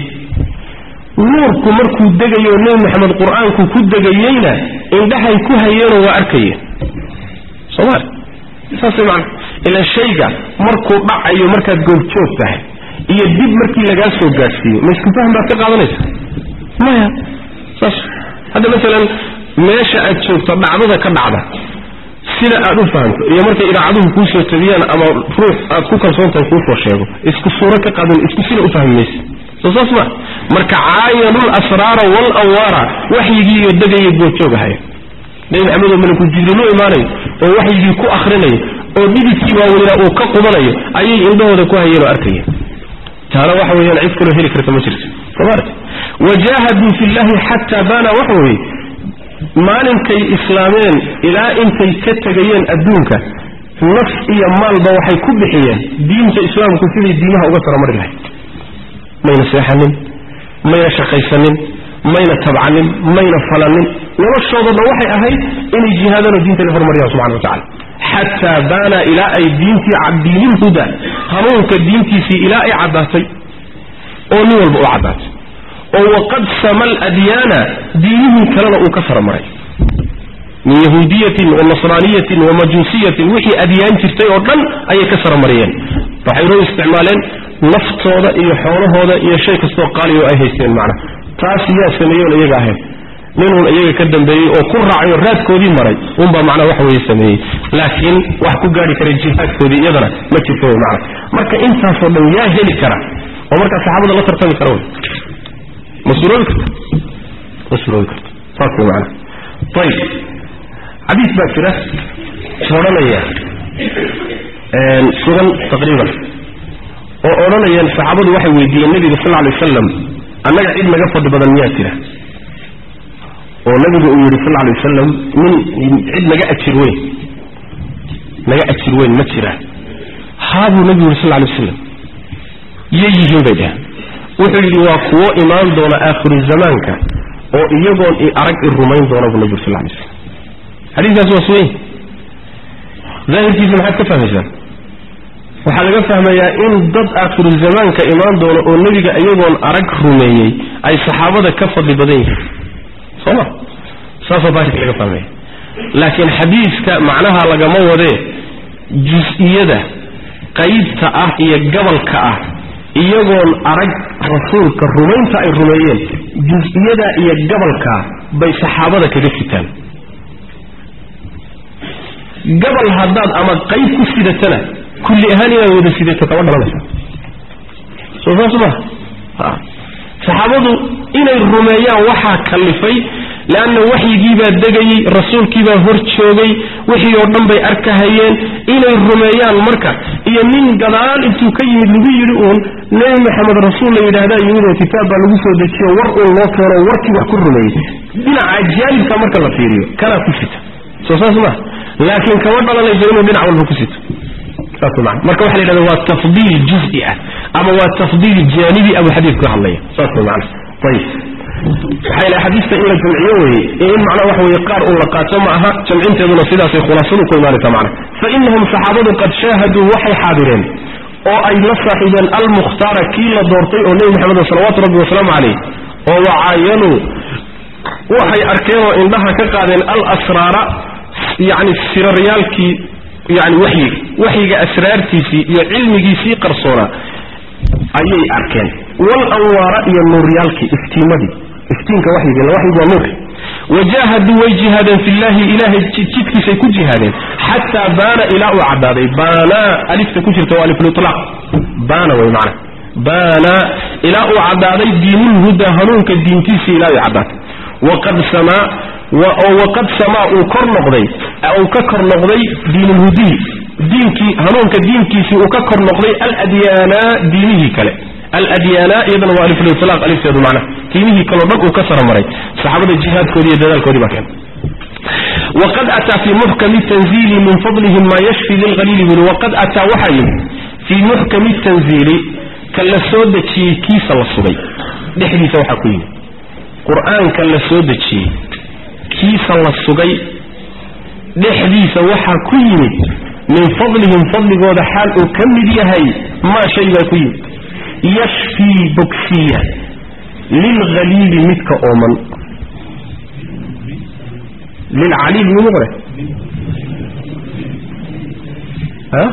nuurku markuu degayo nebi maxamed qur-aanku ku degayeyna indhahay ku hayeenoo waa arkayeen sooma saasay macana ilaan shayga markuu dhacayo markaad goobjoog tahay iyo dib markii lagaa soo gaadhsiiyo ma isku fahm baad ka qaadanaysa maya saas hadda masalan meesha aad joogto dhacdada ka dhacda sida aad u fahamto iyo markay idaacaduhu kuu soo tabiyaan ama ruux aad ku kalsoontahay kuu soo sheego isku suuro ka qaadan isku sina u fahmi maysa soo saas ma marka caayanul asraara walanwaara waxyigii iyo degaya goobjoog ahaya nebi maxamed oo malakul jibriil u imaanayo oo waxyigii ku akrinayo oo dhididkii waaweynaa uu ka qubanayo ayay indhahooda ku hayeen oo arkayeen taana waxa weeyaan cid kaloo heli karta ma jirto somaarta wajaahaduu fi llahi xataa baana waxa weeye maalinkay islaameen ilaa intay ka tegayeen adduunka naf iyo maalba waxay ku bixiyeen diinta islaamku siday diimaha uga taramari lahayd mayna seexanin mayna shaqaysanin mayna tabcanin mayna falanin noloshoodana waxay ahayd inay jihaadano diinta la horumariyaan subxana wa tacala xataa baana ilaa ay diintii diinilhuda hanuunka diintiisii ilaa ay caddaatay oo nin walba u caddaatay oo waqad sama aladyaana diinihii kalena uu ka faramaray min yahuudiyatin wa nasraaniyatin wa majuusiyatin wixii adyaan jirtay oo dhan ayay ka saramariyeen waxay noo isticmaaleen naftooda iyo xoolahooda iyo shay kastoo qaaliyo ay haysteen macna taas yaa sameeyoon iyaga ahayn ninuun iyaga ka dambeeyey oo ku raacay oo raadkoodii maray unbaa macnaa wax weeye sameeyey laakiin wax ku gaari kara jihaadkoodii iyadana ma jirto wey macna marka intaasoo dhan yaa heli kara oo markaa saxaabada la tartami kara wey ma suroobi karta ma suroobi karta saas wey macna ayib xadiis baa jira odhanaya sugan taqriiban oo odhanayeen saxaabadu waxay weydiiyeen nebiga sal alay wasalam annaga cid naga fadhi badan miyaa jira oo nabigu uu yidhi sal alay wasalam nin cid naga ajir weyn naga ajir weyn ma jira haabuu nabigu yidhi sal alay wasalam yay yihiin bay dhaheen wuxuu yidhi waa kuwo imaan doona aakhiru zamaanka oo iyagoon i arag i rumayn doona buu nabigu yidhi sal alay wasalam xadiiskaas waa sugan daahirkiisa maxaad ka fahmaysaan waxaa laga fahmayaa in dad aakhiru zamaanka imaan doono oo nebiga iyagoon arag rumeeyey ay saxaabada ka fadli badan yihiin soo ma saasoo daahirka laga fahmaya laakiin xadiiska macnaha lagama wadee jus-iyada qaybta ah iyo gabalka ah iyagoon arag rasuulka rumaynta ay rumeeyeen jus-iyada iyo gabalka bay saxaabada kaga sitaan gabal haddaad ama qayb ku sidatana kulli ahaan inaad wada sidato kama dhalanaysa soo saas maha saxaabadu inay rumeeyaan waxaa kallifay leanna waxyigiibaa degayey rasuulkiibaa hor joogay wixii oo dhan bay arkahayeen inay rumeeyaan marka iyo nin gadaal intuu ka yimid lagu yidhi uun nebi maxamed rasuul la yidhaahdaa yimid oo kitaab baa lagu soo dejiyo war uun loo keeno warkii wax ku rumeeyey dhinaca jaanibka marka la fiiriyo kanaa ku sita soo saas maa laakiin kama dhalanayso inuu dhinac walba ku sito saas man marka waxa la yidhahda waa tafdiil juzi ah ama waa tafdiil jaanibi abu xadiidku ka hadlaya saas way macana ayib waxay lahay xadiista in la jamciyo weye in macnaa waxa weye qaar uun la qaato ma aha jamcinteeduna sidaasay khulaasadu ku imaanaysa macna fa inahum saxaabadu qad shaahaduu waxay xaadireen oo ay la saaxiibeen almukhtaara kii la doortay oo nebi maxamed salawaatu rabbi wasalaamu calayh oo wacaayanuu waxay arkeen oo indhaha ka qaadeen alasraara yacni siraryaalkii yani waxyiga waxyiga asraartiisii iyo cilmigiisii qarsoonaa ayay arkeen wal anwaara iyo nuuryaalkii iftiimadii iftiinka waxyiga illa waxyigu waa nuurka wajaahaduu way jihaadeen fillahi ilaahay jidkiisay ku jihaadeen xataa baana ilaa uu caddaaday baana alifta ku jirta waa aliflilaaq baana way macana baana ilaa uu caddaaday diinulhuda hanuunka diintiisii ilaa uu caddaatay waqad samaa oo waqad samaa uu kor noqday uu ka kor noqday diinulhudiyi diinkii hanuunka diinkiisii uu ka kor noqday aladyaana diinihii kale aladyaana iyadana waa aliflilaaq alifteedu macnaha diinihii kaleo dhan uu ka saramaray saxaabada jihaadkoodii iyo dadaalkoodii baa keenay waqad ataa fii muxkami tanziili min fadlihim maa yashfi lilhaliili buli waqad ataa waxaa yimid fii muxkami tanziili ka la soo dejiyey kiisa la sugay dhexdiisa waxaa ku yimid qur-aanka la soo dejiyey kiisa la sugay dhexdiisa waxaa ku yimid min fadlihim fadligooda xaal uu ka mid yahay maa shay baa ku yimid yashfii bogsiya lilhaliili midka ooman lilcaliil mimu qore ha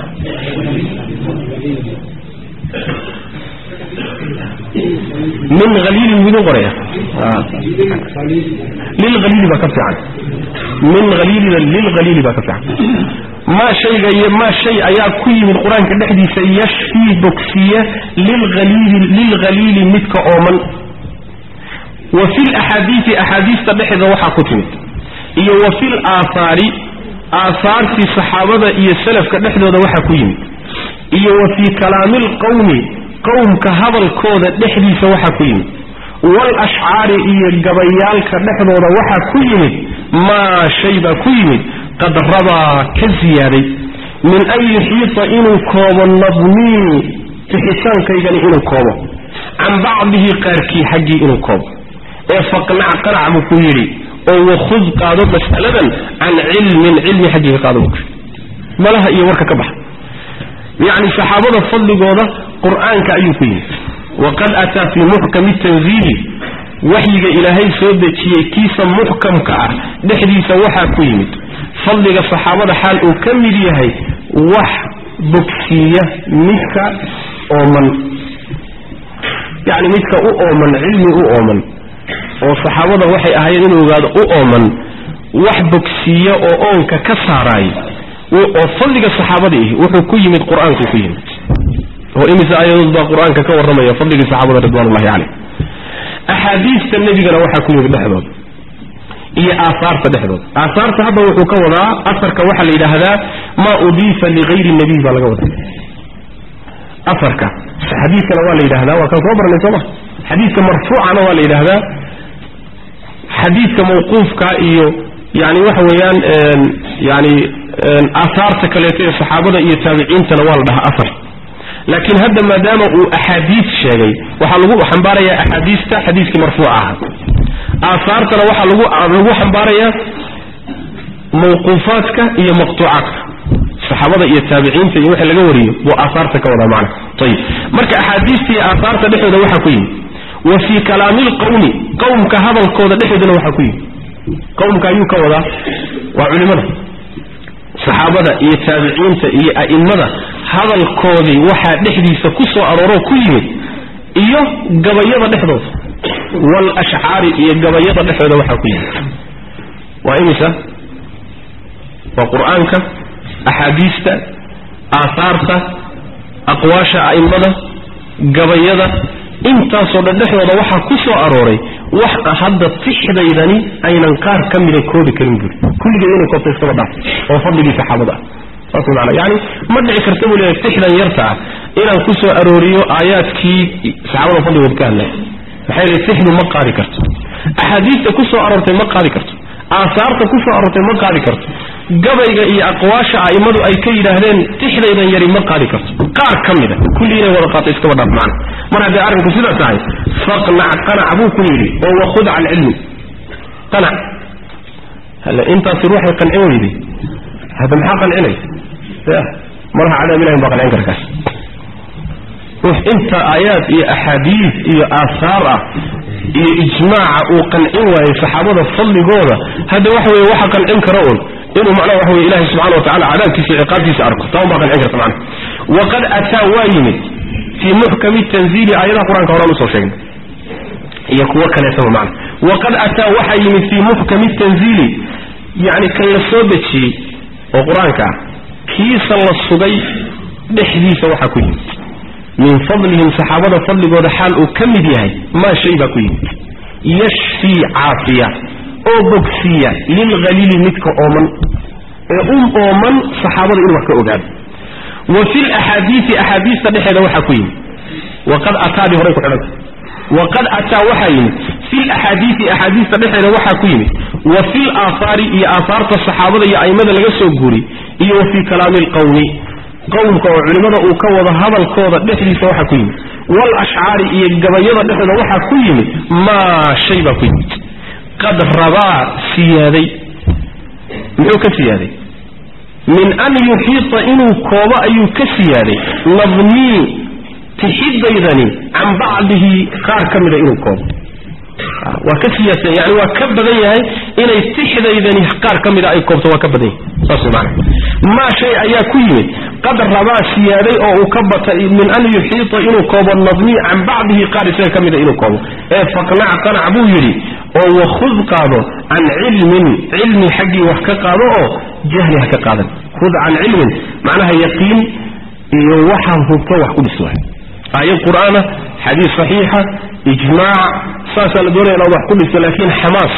min haliilin miduu qoraya lilhaliili baa ka fiican min haliilina lilhaliili baa ka fiican maa shayga iyo maa shay ayaa ku yimid qur-aanka dhexdiisa yashfii bogsiya lilhaliili lilhaliili midka ooman wa fi laxaadiisi axaadiista dhexeeda waxaa ku timid iyo wa fi laaahaari aahaartii saxaabada iyo salafka dhexdooda waxaa ku yimid iyo wa fii kalaami lqowmi qowmka hadalkooda dhexdiisa waxaa ku yimid waalashcaari iyo gabayaalka dhexdooda waxaa ku yimid maa shay baa ku yimid qad rabaa ka ziyaaday min an yuxiita inuu koobo nadmii fixitaankaygani inuu koobo can bacdihi qaarkii xaggii inuu koobo ee faqnac qanac buu ku yidhi oo wakhud qaado mas'aladan can cilmin cilmi xaggii ka qaado buu ku yidhi malaha iyo warka ka baxa yacni saxaabada fadligooda qur-aanka ayuu ku yimid waqad ataa fii muxkami tanziili waxyiga ilaahay soo dejiyey kiisa muxkamka ah dhexdiisa waxaa ku yimid fadliga saxaabada xaal uu ka mid yahay wax bogsiiya midka ooman yacni midka u ooman cilmi u ooman oo saxaabada waxay ahaayeen inuu ogaado u ooman wax bogsiiya oo oonka ka saaraay oo fadliga saxaabada ihi wuxuu ku yimid qur-aanku ku yimid oo imise aayadood baa qur-aanka ka warramaya fadligii saxaabada ridwanullahi caleyh axaadiista nebigana waxaa ku yimid dhexdooda iyo aahaarta dhexdooda aahaarta hadda wuxuu ka wadaa afarka waxaa la yidhaahdaa maa udiifa ligayri nabiy baa laga wadaa afarka xadiidkana waa la yidhahdaa waa kaan soo baranay sooma xadiidka marfuucana waa la yidhaahdaa xadiidka mawquufka iyo yani waxa weeyaan yani aahaarta kaleeto ee saxaabada iyo taabiciintana waa la dhahaa afar laakiin hadda maadaama uu axaadiis sheegay waxaa lagu xambaarayaa axaadiista xadiiskii marfuuca ahaa aahaartana waxaa lagu lagu xambaarayaa mawquufaadka iyo maqtuucaadka saxaabada iyo taabiciinta iyo wixii laga wariyo buu aahaarta ka wadaa macna ayib marka axaadiista iyo aahaarta dhexdooda waxaa ku yimid wa fii kalaami lqowmi qowmka hadalkooda dhexdoodana waxaa ku yimid qowmka ayuu ka wadaa waa culimada saxaabada iyo taabiciinta iyo a'immada hadalkoodii waxaa dhexdiisa ku soo arooroo ku yimid iyo gabayada dhexdooda waalashcaari iyo gabayada dhexdooda waxaa ku yimid waa imisa waa qur-aanka axaadiista aahaarta aqwaasha a'immada gabayada intaasoo dhan dhexdooda waxaa ku soo arooray wax hadda tixdaydani aynan qaar ka mida koobi karin buuri kulligeed inay koobta iskaba dhaaf oo fadligii saxaabada ah saas maana yani ma dhici karta buu leeyahay tixdan yarta ah inaan ku soo arooriyo aayaadkii saxaabada fadligood ka hadlay maxaa yeele tixdu ma qaadi karto axaadiista ku soo aroortay ma qaadi karto aasaarta ku soo aroortay ma qaadi karto gabayga iyo aqwaasha a'immadu ay ka yidhaahdeen tixdaydan yari ma qaadi karto qaar ka mida kulli inay wada qaato iskaba dhaaf macna mar haddii arrinku sidaas tahay faqnac qanac buu ku yidhi oo wakhud can cilmi qanac hale intaasi ruuxay qancin weyday hadda maxaa qancinay ya malaha cadaab ilahin baa qancin karkaas ruux inta aayaad iyo axaadiis iyo aahaar ah iyo ijmaaca uu qancin waayey saxaabada fadligooda hadda waxa weye waxa qancin kara un inuu macnaha waxa weye ilahi subxana wa tacala cadaabkiisa iyo ciqaabtiisa arko taa un baa qancin karta macnaha waqad ataa waa yimid fii muxkami tanziili aayadaha qur-aanka horaan usoo sheegnay iyo kuwo kaleetaba macna waqad ataa waxaa yimid fii muxkami tanziili yacni kan la soo dejiyey oo qur-aanka ah kiisa la sugay dhexdiisa waxaa ku yimid min fadlihim saxaabada fadligooda xaal uu ka mid yahay maa shay baa ku yimid yashfii caafiya oo bogsiiya lilhaliili midka ooman ee u ooman saxaabada inuu wax ka ogaado wa fi laxaadiisi axaadiista dhexeeda waxaa ku yimid waqad ataadii horay ku xidhanta waqad ataa waxaa yimid fi laxaadiisi axaadiista dhexeeda waxaa ku yimid wa fi laahaari iyo aahaarta saxaabada iyo a'immada laga soo guuri iyo wa fii kalaami alqawmi qowmka oo culimmada uu ka wado hadalkooda dhexdiisa waxaa ku yimid wal ashcaari iyo gabayada dhexdooda waxaa ku yimid maa shay baa ku yimid qad rabaa siyaaday muxuu ka siyaaday min an yuxiita inuu koobo ayuu ka siyaaday nadmii tixidaydani can bacdihi qaar ka mida inuu koobo waa ka siyaadsan yani waa ka badan yahay inay tixdaydani qaar ka mida ay koobto waa ka badan yahay saas way macana maa shay ayaa ku yimid qad rabaa siyaaday oo uu ka batay min an yuxiita inuu koobo nadmii can bacdihi qaar isaga ka mida inuu koobo ee faqnac qanac buu yidhi oo wakhud qaado can cilmin cilmi xaggii wax ka qaado oo jahli ha ka qaadan khud can cilmin macnaha yaqiin iyo waxaa hubto wax ku dhis waay aayad qur'aana xadiis saxiixa ijmaac saasaa la doonaya inaad wax ku dhisto laakiin xamaas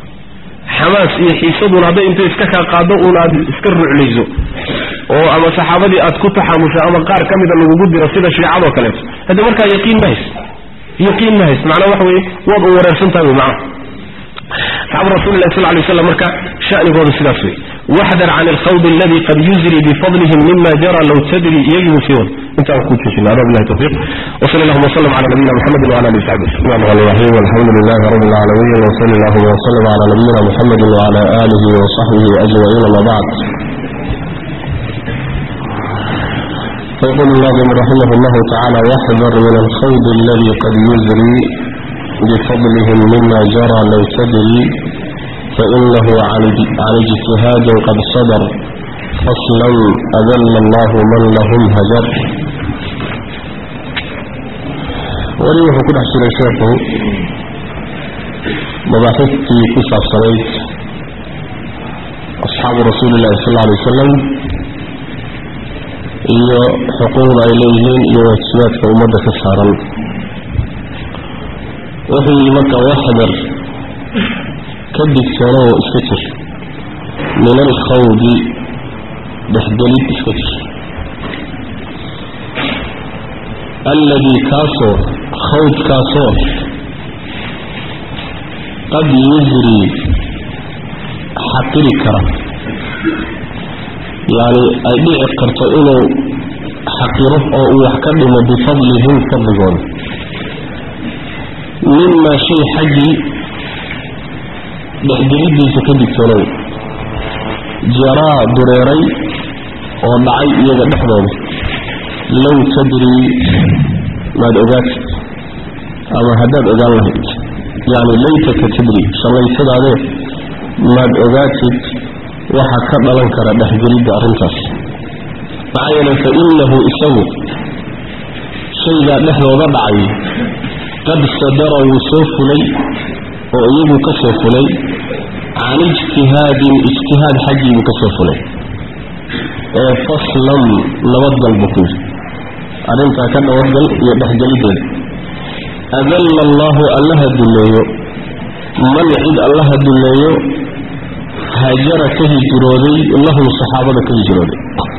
xamaas iyo xiisaduna hadday intay iska kaa qaado uun aad iska ruclayso oo ama saxaabadii aad ku taxaamusho ama qaar ka mida lagugu diro sida shiicadoo kaleeto hadda markaa yaqiin ma hays yaqiin ma hays macnaa waxa weye waad u wareersantahay wy macnaha saxaaba rasulilah sal lay waslam marka shanigooda sidaas wey waxdar can alkhawd aladi qad yuzri bifadlihim mima jara low tadri iyagiibu sii wad intaan ku joojina ada bilahi tawfiq wsal allahuma wslm cala nabiyina mxamedi wala ali saxbi الرحمن الرحيم والحمد لله رب العالمين وصلى الله وسلم على نبينا محمد وعلى آله وصحبه أجمعين ما بعد فيقول الناظم رحمه الله تعالى واحذر من الخوض الذي قد يزري بفضلهم مما جرى لو تدري فإنه عن اجتهاد قد صدر فصلا أذل الله من لهم هجر وليه كل حسن شيخه مباحثتي كسر صليت أصحاب رسول الله صلى الله عليه وسلم iyo xuquuqda ay leeyihiin iyo waajibaadka ummadda ka saaran wuxuu yidhi marka waxdar ka digsanoo iska jir min alkhawdi dhexgelid iska jir alladii kaasoo khawdkaasoo qad yusri xaqiri kara yacni ay dhici karto inuu xaqiro oo uu wax ka dhimo bifadlihim fadligooda mimaa shay xaggii dhexgelidiisa ka digtoonow jaraa dureeray oo dhacay iyaga dhexdooda low tadrii maad ogaatid ama haddaad ogaan lahayd yacni laytaka tadri shallaysadaadee maad ogaatid waxaa ka dhalan kara dhexgelidda arrintaas maxaa yeelay fa innahu isagu shaygaa dhexdooda dhacay qad sadara wuu soo fulay oo iyagu ka soo fulay can ijtihaadin ijtihaad xaggii buu ka soo fulay ee faslam nabadgal buu ku yidhi arrintaa ka nabadgal iyo dhexgelideeda adalla allaahu allaha dulleeyo man cid allaha dulleeyo hajara ka hijrooday lahum saxaabada ka hijrooday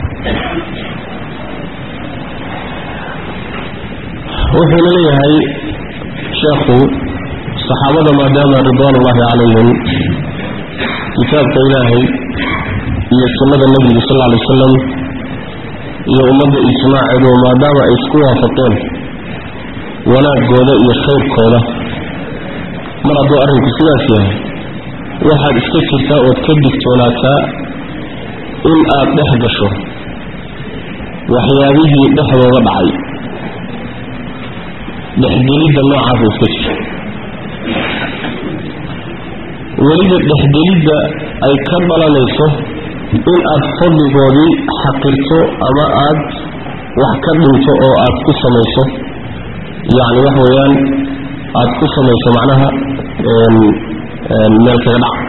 wuxuuna leeyahay sheekhu saxaabada maadaama ridwaan ullaahi calayhim kitaabka ilaahay iyo sunnada nebiga sal lla lay wasalam iyo ummadda ijmaaceedu maadaama ay isku waafaqeen wanaagooda iyo khayrkooda mar hadduu arrinku sidaas yahay waxaad iska jirtaa ood ka digtoonaataa in aad dhex gasho waxyaabihii dhexdooda dhacay dhexgelidda noocaasa iska jirta weliba dhexgelidda ay ka dhalanayso in aad fadligoodii xaqirto ama aad wax ka dhinto oo aad ku samayso yacni wax weeyaan aad ku samayso macnaha meel kaga dhac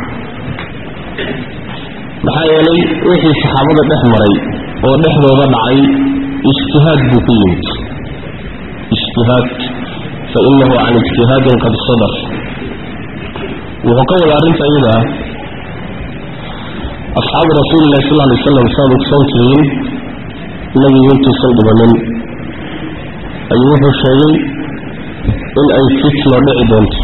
maxaa yeelay wixii saxaabada dhex maray oo dhexdooda dhacay ijtihaad buu ku yimid ijtihaad fa inahu can ijtihaadin qad sadar wuxuu ka wada arrinta iyada ah asxaabu rasuulillahi sal alay waslam saad ogsoon tihiin nebigu intuusan dhibanin ayuu wuxuu sheegay in ay fitno dhici doonto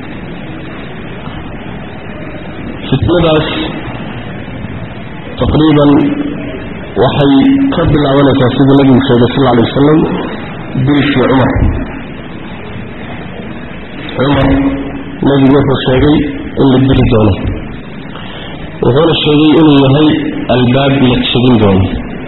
fitnadaas taqriiban waxay ka bilaabanaysaa siduu nebigu sheegay sal alay wasalam dilkii cumar cumar nebigu wuxuu sheegay in la dili doono wuxuuna sheegay inuu yahay albaab la jebin doono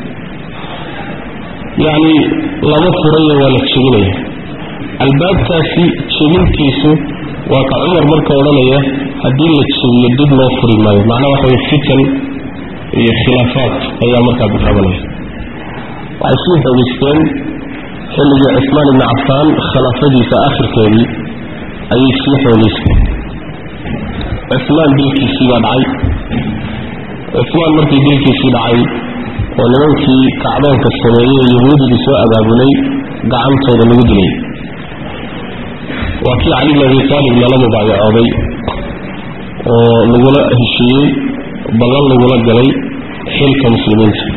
yacni lama furayo waa la jebinaya albaabkaasi jebintiisu waa ka cumar marka odhanaya haddii la jebiyo dib loo furi maayo macnaha waxa way fitan iyo khilaafaad ayaa markaa bilaabanaya waxay sii xoogeysteen xilligii cismaan ibni cafaan khilaafadiisa akhirkeedii ayay sii xoogeysteen cismaan dilkiisii baa dhacay cismaan markii dilkiisii dhacay oo nimankii kacdoonka sameeyey ee yahuudigii soo abaabulay gacantooda lagu dilay waa kii cali bn abi taalib lala mubaayacooday oo lagula heshiiyey ballan lagula galay xilka muslimiinta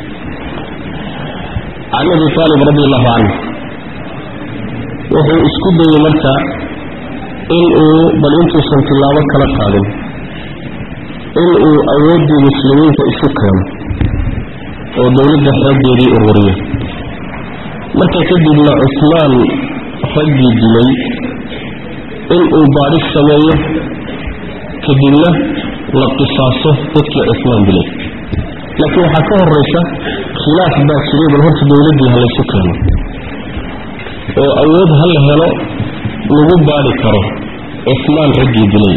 cali abi taalib radi allahu canhu wuxuu isku dayey marka in uu bal intuusan tillaabo kala qaadin in uu awooddii muslimiinta isu keeno oo dowladda xooggeedii ururiyo marka kadibna cusmaan raggii dilay in uu baadhis sameeyo kadibna la qisaaso dadkii cusmaan dilay laakiin waxaa ka horraysa khilaaf baa jiray bal horta dowladdii ha laysu keeno oo awood ha la helo lagu baadhi karo cusmaan raggii dilay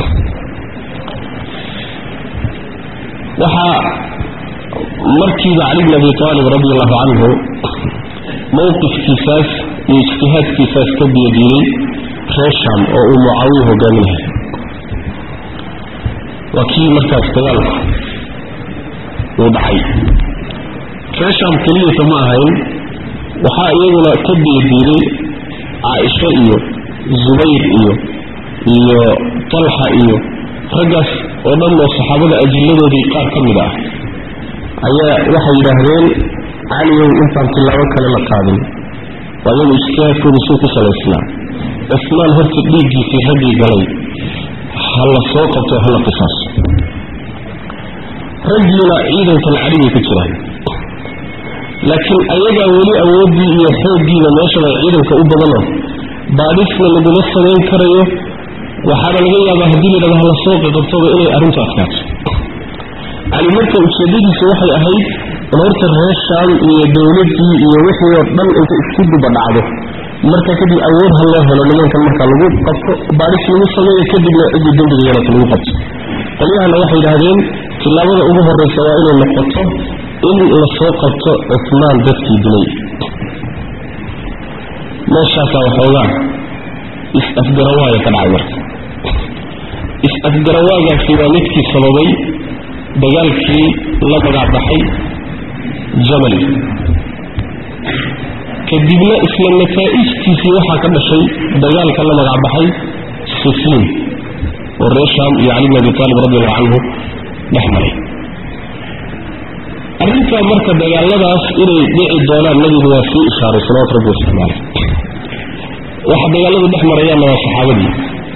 waxaa markiiba cali bn abi taalib radi allahu canhu mowqifkiisaas iyo ijtihaadkiisaas ka biyadiiday reer sham oo uu mucaawiya hogaaminahay waa kii markaas dagaalku uu dhacay reer sham keliyata ma ahayn waxaa iyaguna ka biyadiiday caaisho iyo zubayr iyo iyo talxa iyo raggaas oo dhan oo saxaabada ajilladoodii qaar ka mid ah ayaa waxay yidhaahdeen caliyow intaan tillaabo kale la qaadin waa iyagu ijtihaadkooda suu ku salaysnaa cismaan horta dhiiggiisii raggii galay ha la soo qabto ha la qisaaso raggiina ciidankan cadhigay ku jiraan laakiin ayagaa weli awooddii iyo xooggiiba meeshaba ciidanka u badano baadhisna laguma samayn karayo waxaana laga yaabaa haddii la yidhahdo hala soo qaqabtoba inay arrintu adkaato cali marka ujeedadiisu waxay ahayd in horta reer shaam iyo dowladdii iyo wixii oo dhan inta isku duba dhacdo marka kadib awood ha loo helo nimankan marka lagu qabto baadhis lagu sameeyo kadibna ciddii dembiga yeelata lagu qabto qolyahana waxay yidhaahdeen tillaabada ugu horraysa waa inay noqoto in la soo qabto cusmaan dadkii dilay meeshaasaa waxoogaa is-afgarawaaya ka dhacay marka is-afgarawaagaasi waa midkii sababay dagaalkii la magacbaxay jamali kadibna isla nataa'ijtiisii waxaa ka dhashay dagaalka la magacbaxay sifiin oo reer shaam iyo cali bn abi taalib radi allahu canhu dhex maray arrintaa marka dagaaladaas inay dhici doonaan nabigu waa sii ishaaray salawatu rabbi wasalaamu caleyh waxa dagaaladu dhex marayaanna waa saxaabadii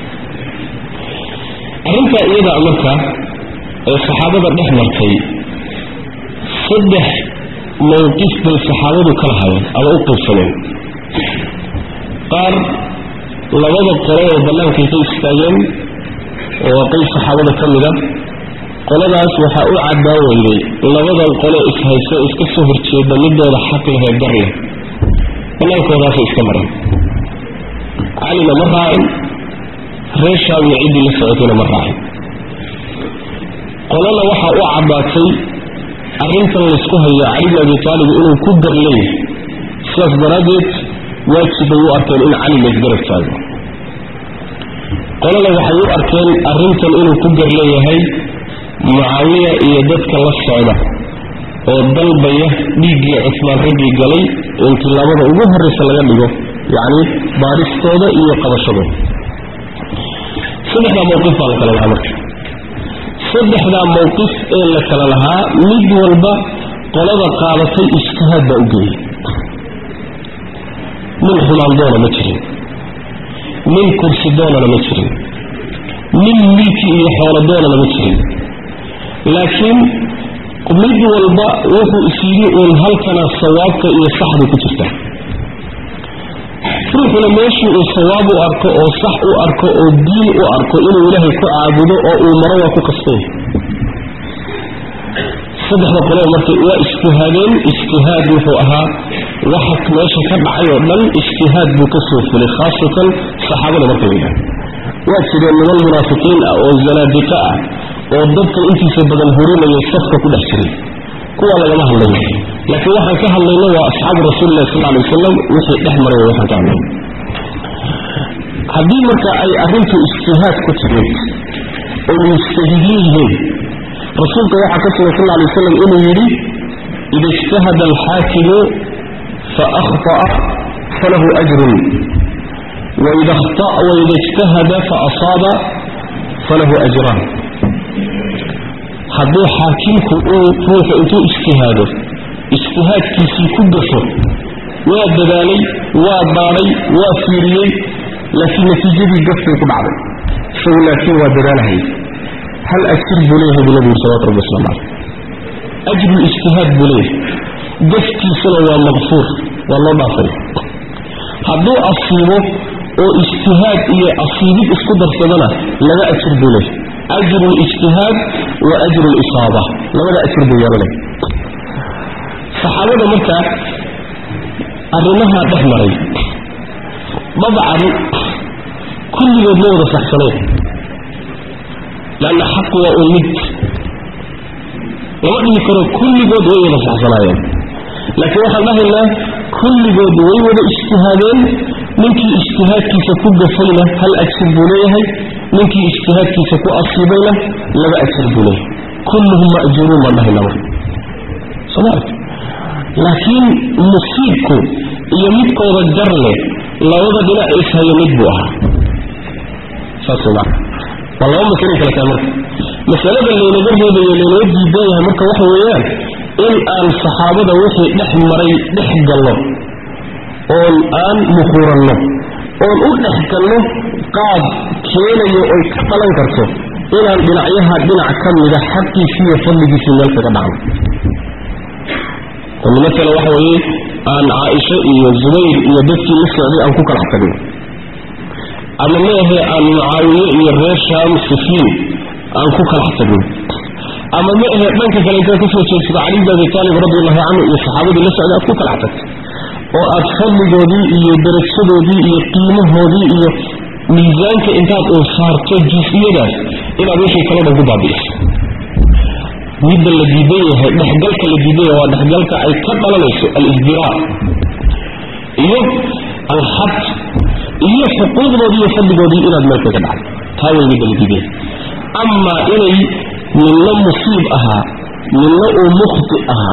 arrintaa iyadaa marka ee saxaabada dhex martay saddex mowqif bay saxaabadu kala hayeen ama u qiibsadeen qaar labada qolo oo bannaankay ka istaageen oo waa qayb saxaabada ka mida qoladaas waxaa u caddaan weyday labadan qole ishayso iska soo horjeeda midooda xaq lehee gar leh bannaankoodaasay iska mareen calina ma raacin reer shaamna ciddii la socotayna ma raacin qolana waxaa u caddaatay arrintan laysku hayo cali bn abi taalib inuu ku gar leeyahay sidaas daraaddeed waajib bay u arkeen in cali laysgarab taago qolana waxay u arkeen arrintan inuu ku gar leeyahay mucaawiya iyo dadka la socda oo dalbaya dhiiggii cusmaan raggii galay in tilaabada ugu horraysa laga dhigo yacni baadhistooda iyo qabashadooda saddexdaa mowqif baa la kala lahaa marka saddexdaa mowqif ee la kala lahaa mid walba qolada qaadatay ijtihaad baa u geeyey nin xumaan doona ma jirin nin kursi doonana ma jirin nin milki iyo xoolo doonana ma jirin laakiin mid walba wuxuu isyidhi uun halkana sawaabka iyo saxdu ku jirtaa ruuxuna meeshii uu sawaab u arko oo sax u arko oo diin u arko inuu ilaahay ku caabudo oo uu maro waa ku qastay saddexda qolo marka waa ijtihaadeen ijtihaad wuxuu ahaa waxa meesha ka dhacay oo dhan ijtihaad buu ka soo fulay khaasatan saxaabada markay yidhahan waa jireen niman munaafiqiin ah oo zanaadiqa ah oo dadkan intiisa badan hurinaya safka ku dhex jiray kuwa lagama hadlayo laakiin waxaan ka hadlayno waa asxaabu rasuulilah sal alay wasalam wixii dhex maray waxaan ka hadlayno haddii marka ay arrintu ijtihaad ku timid oo mujtahidiin yihiin rasuulka waxaa ka sugan sal alay wasalam inuu yidhi ida ijtahada alxaakimu faahطa'a falahu ajrun waida ijtahada faasaaba falahu ajraan hadduu xaakimku uu ruuxu intuu ijtihaado ijtihaadkiisii ku gafo waa dadaalay waa baadhay waa fiiriyey laakiin natiijadii gafbay ku dhacday isagu laakiin waa dadaalahayay hal ajir buu leeyahay buu nabigu salawatu rabbi waslamu caleyh ajrulijtihaad buu leeyahay gafkiisuna waa maqfuur waa loo dhaafay hadduu asiibo oo ijtihaad iyo asiibid isku darsadana laba ajir buu leeyahay ajru lijtihaad wa ajru lisaaba labada ajir buu yeelanaya saxaabada markaa arrimahaa dhex maray dabcan kulligood ma wada saxsanayn leanna xaqu waa un mid lama dhihi karo kulligood way wada saxsanaayeen laakiin waxaan dhahaynaa kulligood way wada ijtihaadeen ninkii ijtihaadkiisa ku gafayna hal ajir buu leeyahay ninkii ijtihaadkiisa ku asiibayna laba ajir buu leeyahay kulluhum ma'juuruun baan dhahaynaa marka soma ark laakiin musiibku iyo midkooda gar leh labada dhinac ishayo mid buu ahaa saas maa waa laba masalay kala tahay marka masalada laynaga reebayo laynoo diidan yahay marka waxa weeyaan in aan saxaabada wixii dhex maray dhex galno oon aan muquuranno oon u dhex galno qaab keenayo oy ka dhalan karto inaan dhinacyaha dhinac ka mida xaqiisii iyo fadligiisii meel kaga dhacno oo maala waxa weeye aan caaisho iyo zubayr iyo dadkii la socday aan ku kala tagno ama meahe aan mucaawiye iyo reer shaam sifiin aan ku kala tagno ama ma ahe dhanka kale intaad kasoo jeedsado cali bn abi taalib radiallahu canhu iyo saxaabadii la socday aad ku kala tagto oo aad fadligoodii iyo darajadoodii iyo qiimahoodii iyo miisaanka intaad uu saarto jus-iyadaas inaad wixii kalo dhan ku baabi'iso midda la diidan yahay dhexgalka la diidan yahay waa dhexgalka ay ka dhalanayso alisdiraa iyo alxad iyo xuquuqdoodii iyo fadligoodii inaad meel kaga dhacdo taa way midda la diidan yahay amaa inay ninna musiib ahaa ninna uu mukhti ahaa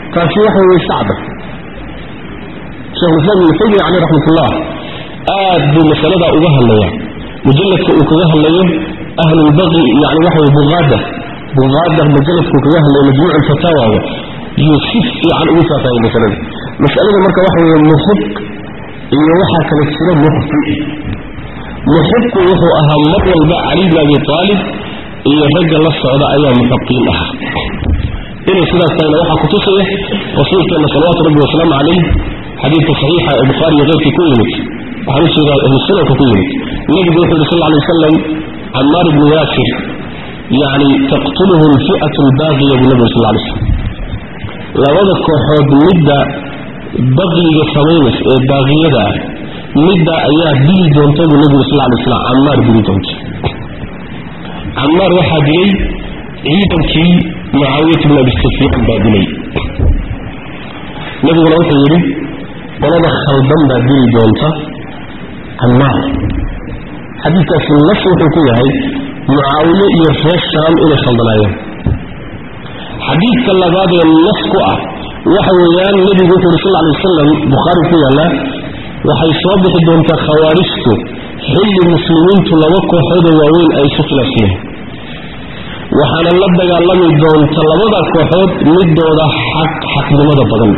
taasi waxa weye sacda shekhulislaam ibnu taymiya caleyh raxmatullah aad buu masaladaa uga hadlayaa mujalladka uu kaga hadlayo ahlulbaqi yani waxa weye buqaada buqaada mujalladka uu kaga hadlayo majmuuc alfataawaga yuu si fiican ugu faafahayay masalada masalada marka waxa weeye muxib iyo waxaa kala jira mukhti muxibku wuxuu ahaa mar walba cali bn abi aalib iyo ragga la socda ayaa muxiqiin ah inay sidaas tahayna waxaa kutusaya rasuulkeena salawaatu rabbi wasalaamu calayh xadiidka saxiixa ee bukhaari iyo keyrkii ku yimid waxaan u jeedaa ahlusunanka ku yimid nebigu wuxuu yidhi sal lay wasalam camaar ibnu yaasir yani taqtuluhu alfi'atu albaaqiya buu nebigu sal lay slam labada kooxood midda baqiga samaynaysa ee baaqiyada ah midda ayaa dili doonta buu nebigu sal lay slam camaar dili doonta camaar waxaa dilay ciidankii mucaawiyat bn abi sufyaan baa dilay nebiguna wuxuu yidhi qolada khaldan baa dili doonta camaar xadiidkaasi nas wuxuu ku yahay mucaawiye iyo reer shaam inay khaldanaayeen xadiidka labaad ee nas ku ah waxa weeyaan nebigu wuxuu yidhi sal lay wasalam bukhaari ku yaallaa waxay soo bixi doontaa khawaarijtu xilli muslimiintu laba kooxoodoo waaweyn ay isu khilaafsan yihiin waxaana la dagaalami doonta labada kooxood midooda xaq xaqnimada badan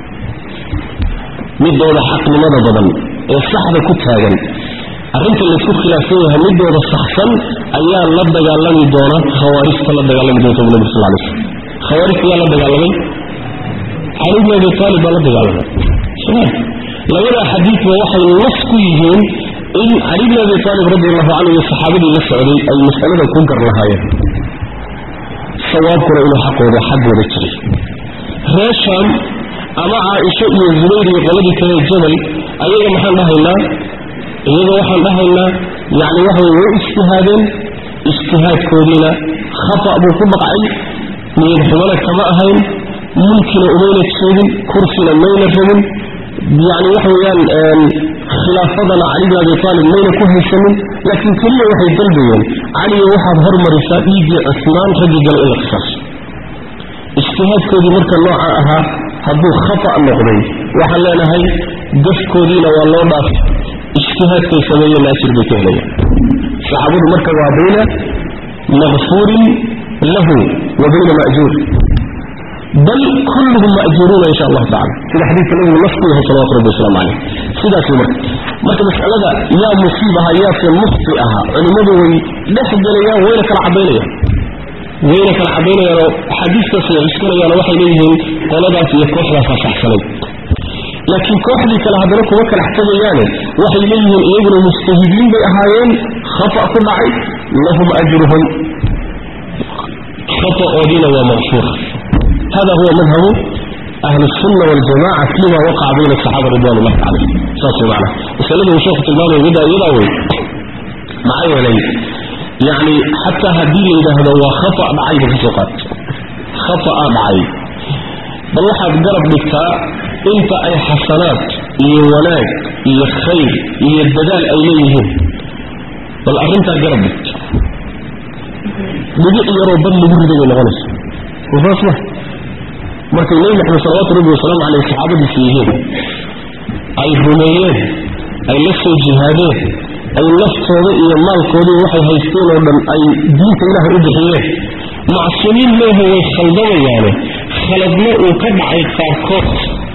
midooda xaqnimada badan ee saxda ku taagan arrinta laysku khilaafsan yahay midooda saxsan ayaa la dagaalami doona khawaarijta la dagaalami doonta bu nabig sal lay slm khawaarijta yaa la dagaalamay cali bn abi taalib baa la dagaalamay labada xadiidba waxay nas ku yihiin in cali bn abi taalib radi allahu canhu iyo saxaabadii la socday ay mas'alada ku gar lahaayeen sawaabkuna inuu xaqooda xaggooda jiray reer shaam ama caaisho iyo zubayr iyo qoladii kale jabal ayaga maxaan dhahaynaa iyaga waxaan dhahaynaa yani waxay way ijtihaadeen ijtihaadkoodiina khata buu ku dhaqcay niyad xumana kama ahayn mulkina umayna jeedin kursina mayna rabin yani waxa weeyaan khilaafadana cali bin abi taalib mayna ku haysanin laakiin keliya waxay dalbayeen caliyo waxaad hormarisaa dhiiggii cusmaan raggii gala in la qisaaso ijtihaadkoodii marka nooca ahaa hadduu khata noqday waxaan leenahay gafkoodiina waa loo dhaafay ijtihaadkay sameeyeenna ajir bay ka helayaan saxaabadu marka waa bayna makfuurin lahu wa bayna ma'juur bal kulluhum ma'juuruuna insha allahu tacala sida xadiidka nabigu nas ku yahay salawatu rabbi wasalaamu caleyh sidaas marka marka mas'alada yaa musiib aha yaase mufti aha culimmadu way dhex gelayaan wayna kala caddaynayaan wayna kala caddaynayaanoo axaadiistaas ay cuskanayaano waxay leeyihiin qoladaas iyo kooxdaasaa saxsanay laakiin kooxdii kale haddana kuma kala xtagayaane waxay leeyihiin iyaguna mujtahidiin bay ahaayeen khata ku dhacay lahum ajruhum khata'oodiina waa maqfuur hada huwa madhabu ahli الsunna waاljamaca fima waqaca bayna الصaxaaba ridwan ullahi calayh saas way macana masalada uu sheekhu tilmaamaya middaa iyadaa wey maxaa yeelay yani xataa haddii la yidhaahdo waa khata dhacay ba kasoo qaat khata'a dhacay bal waxaad garab dhigtaa inta ay xasanaad iyo wanaag iyo khayr iyo dadaal ay leeyihiin bal arrintaa garab dhigt dhibic yaroo bad lagu riday bay noqonaysa saas ma markay nebi maxamed salawaatu rabbi wasalaamu caleyh saxaabadiisa yihiin ay rumeeyeen ay la soo jihaadeen ay naftooda iyo maalkoodii waxay haysteen oo dhan ay diinta ilaahay u bixiyeen macsuumiin meeha way khaldamayaane khaladna uu ka dhacay qaarkood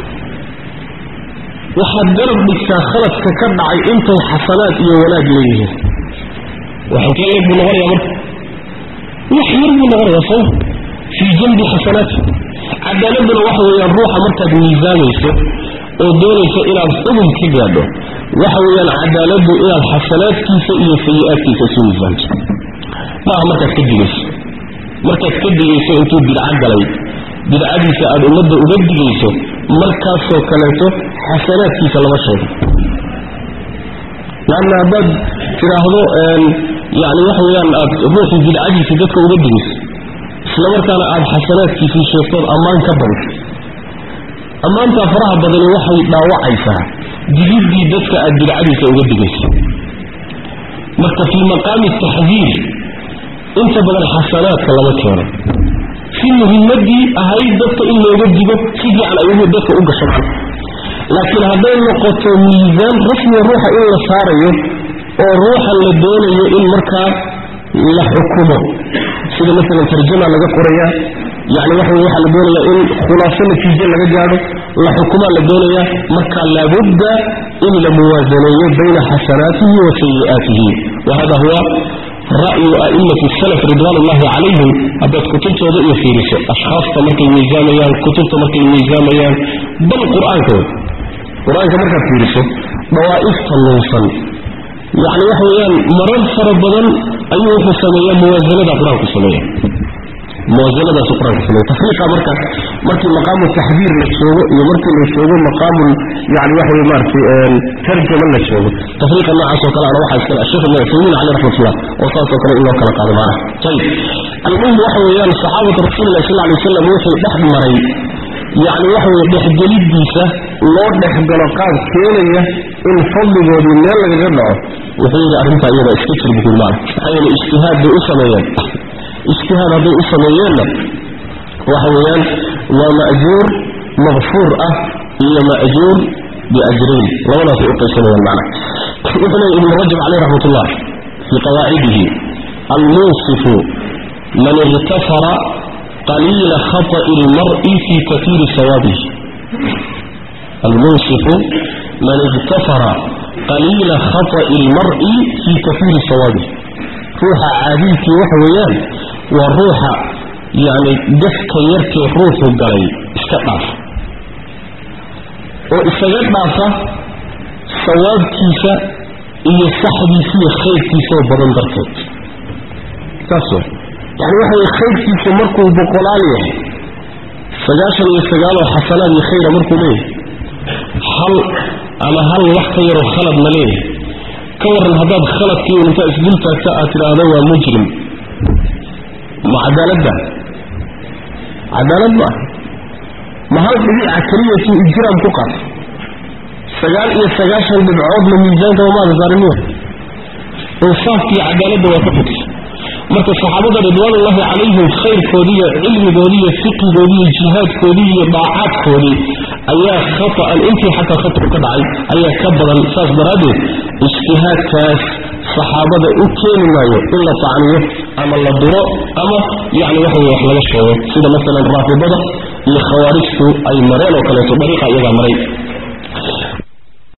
waxaad garab dhigtaa khaladka ka dhacay intay xasanaad iyo wanaag leeyihiin waxankee leeg buu noqonayaa marka wax yar buu noqonayaa soo fii janbi xasanaati cadaaladuna waxa weeyaan ruuxa markaad miisaamayso oo doonayso inaad xubun ka gaadho waxa weeyaan cadaaladdu inaad xasanaadkiisa iyo sayi-aadkiisa isu miisaanto maaha markaad ka digayso markaad ka digayso intuu bidco galay bidcadiisa aad ummadda uga digayso markaasoo kaleeto xasanaadkiisa lama sheego laanna haddaad tidhaahdo yani waxa weeyaan aad ruuxii bidcadiisa dadka uga digayso isla markaana aada xasanaadkiisii sheegtood ammaan ka badiso ammaantaa faraha badani waxay dhaawacaysaa digiddii dadka aad bidcadiisa uga digayso marka fii maqaami taxdiir inta badan xasanaadka lama keeno fii laakiin muhimadii ahayd dadka in looga digo si fiican ay ugu dadka u gashaan laakiin hadday noqoto miisaan rasmiga ruuxa in la saarayo oo ruuxa la doonayo in markaa la xukumo sida maalan tarjama laga qoraya yani waxa wey waxaa la doonayaa in khulaaso natiijo laga gaadho la xukumaa la doonayaa marka laabudda in la muwaasaneeyo bayna xasanaatihi wa sayi'aatihi wa hada huwa ra'yu a'imati salaf ridwaan ullahi calayhim haddaad kutubtooda iyo fiiriso ashkhaasta markay miisaamayaan kutubta markay miisaamayaan bal qur-aanka qur-aanka markaad fiiriso dawaa'ifta lunsan yani waxa weeyaan marar fara badan ayuu wuxuu sameeyaa muwaasanada qur-aanku sameeya muwaasanadaasu qur-aanku sameeya tafriiqa marka markii maqaamu taxdiir la joogo iyo markii la joogo maqaamu yani waxa wey maaragtay tarjama la joogo tafriiqa noocaas oo kale ana waxaa iskale asheekh ibn cuthaymiin caleyh raxmatullah oo saas oo kale in loo kala qaado maanaha ayib almuhim waxa weeyaan saxaabatu rasuulillahi sal alay wasalam wuxuu dhex maray yacni waxa weye dhexgelidiisa loo dhexgalo qaab keenaya in fadligoodii meel lagaga dhaco wuxuu yidhi arrintaa iyada iska jir bukul maana maxaa yeele ijtihaad bay u sameeyeen ijtihaad hadday u sameeyeenna waxa weeyaan waa ma'juur maqfuur ah iyo ma'juur biajrayn labadaasay u qaysanayaan macna wuxuu leeya ibnu rajab caleyh raxmat ullah fii qawaacidihi almunsifu man irtafara qaliila khata'i lmar'i fi katiiri sawaabihi almunsifu man irtafara qaliila khata'i lmar'i fii katiiri sawaabihi ruuxa caadilkii waxa weeyaan waa ruuxa yacni gafka yarkee ruuxu galay iska dhaaf oo isaga dhaafa sawaabkiisa iyo saxdiisa iyo khayrkiisao badan darteed saas wa yani waxa weye khayrkiisa markuu boqolaal yahay sagaashan iyo sagaaloo xasanaad iyo khayra markuu leeyahay hal ama hal wax ka yaroo khalad ma leeyahay ka waran haddaad khaladkii intaa isdul taagta aad tidhaahdo waa mujrim ma cadaaladda cadaalad ma aha ma hal dhibica keliyatu ijraam ku qaata sagaal iyo sagaashan dhibcoodna miisaanka wamaada saariniya insaafkiiyo cadaaladda waa ka fogtay marka saxaabada ridwaanullahi calayhim khayrkoodii iyo cilmigoodii iyo fiqigoodii iyo jihaadkoodii iyo daacaadkoodii ayaa khata'an intii xataa khatru ka dhacay ayaa ka badan saas daraaddeed ijtihaadkaas saxaabada u keeni maayo in la tacniyo ama la duro ama yacni waxa weye wax laga sheego sida masalan raafidada iyo khawaarijtu ay mareen oo kaleeto dariiqa iyagaa maray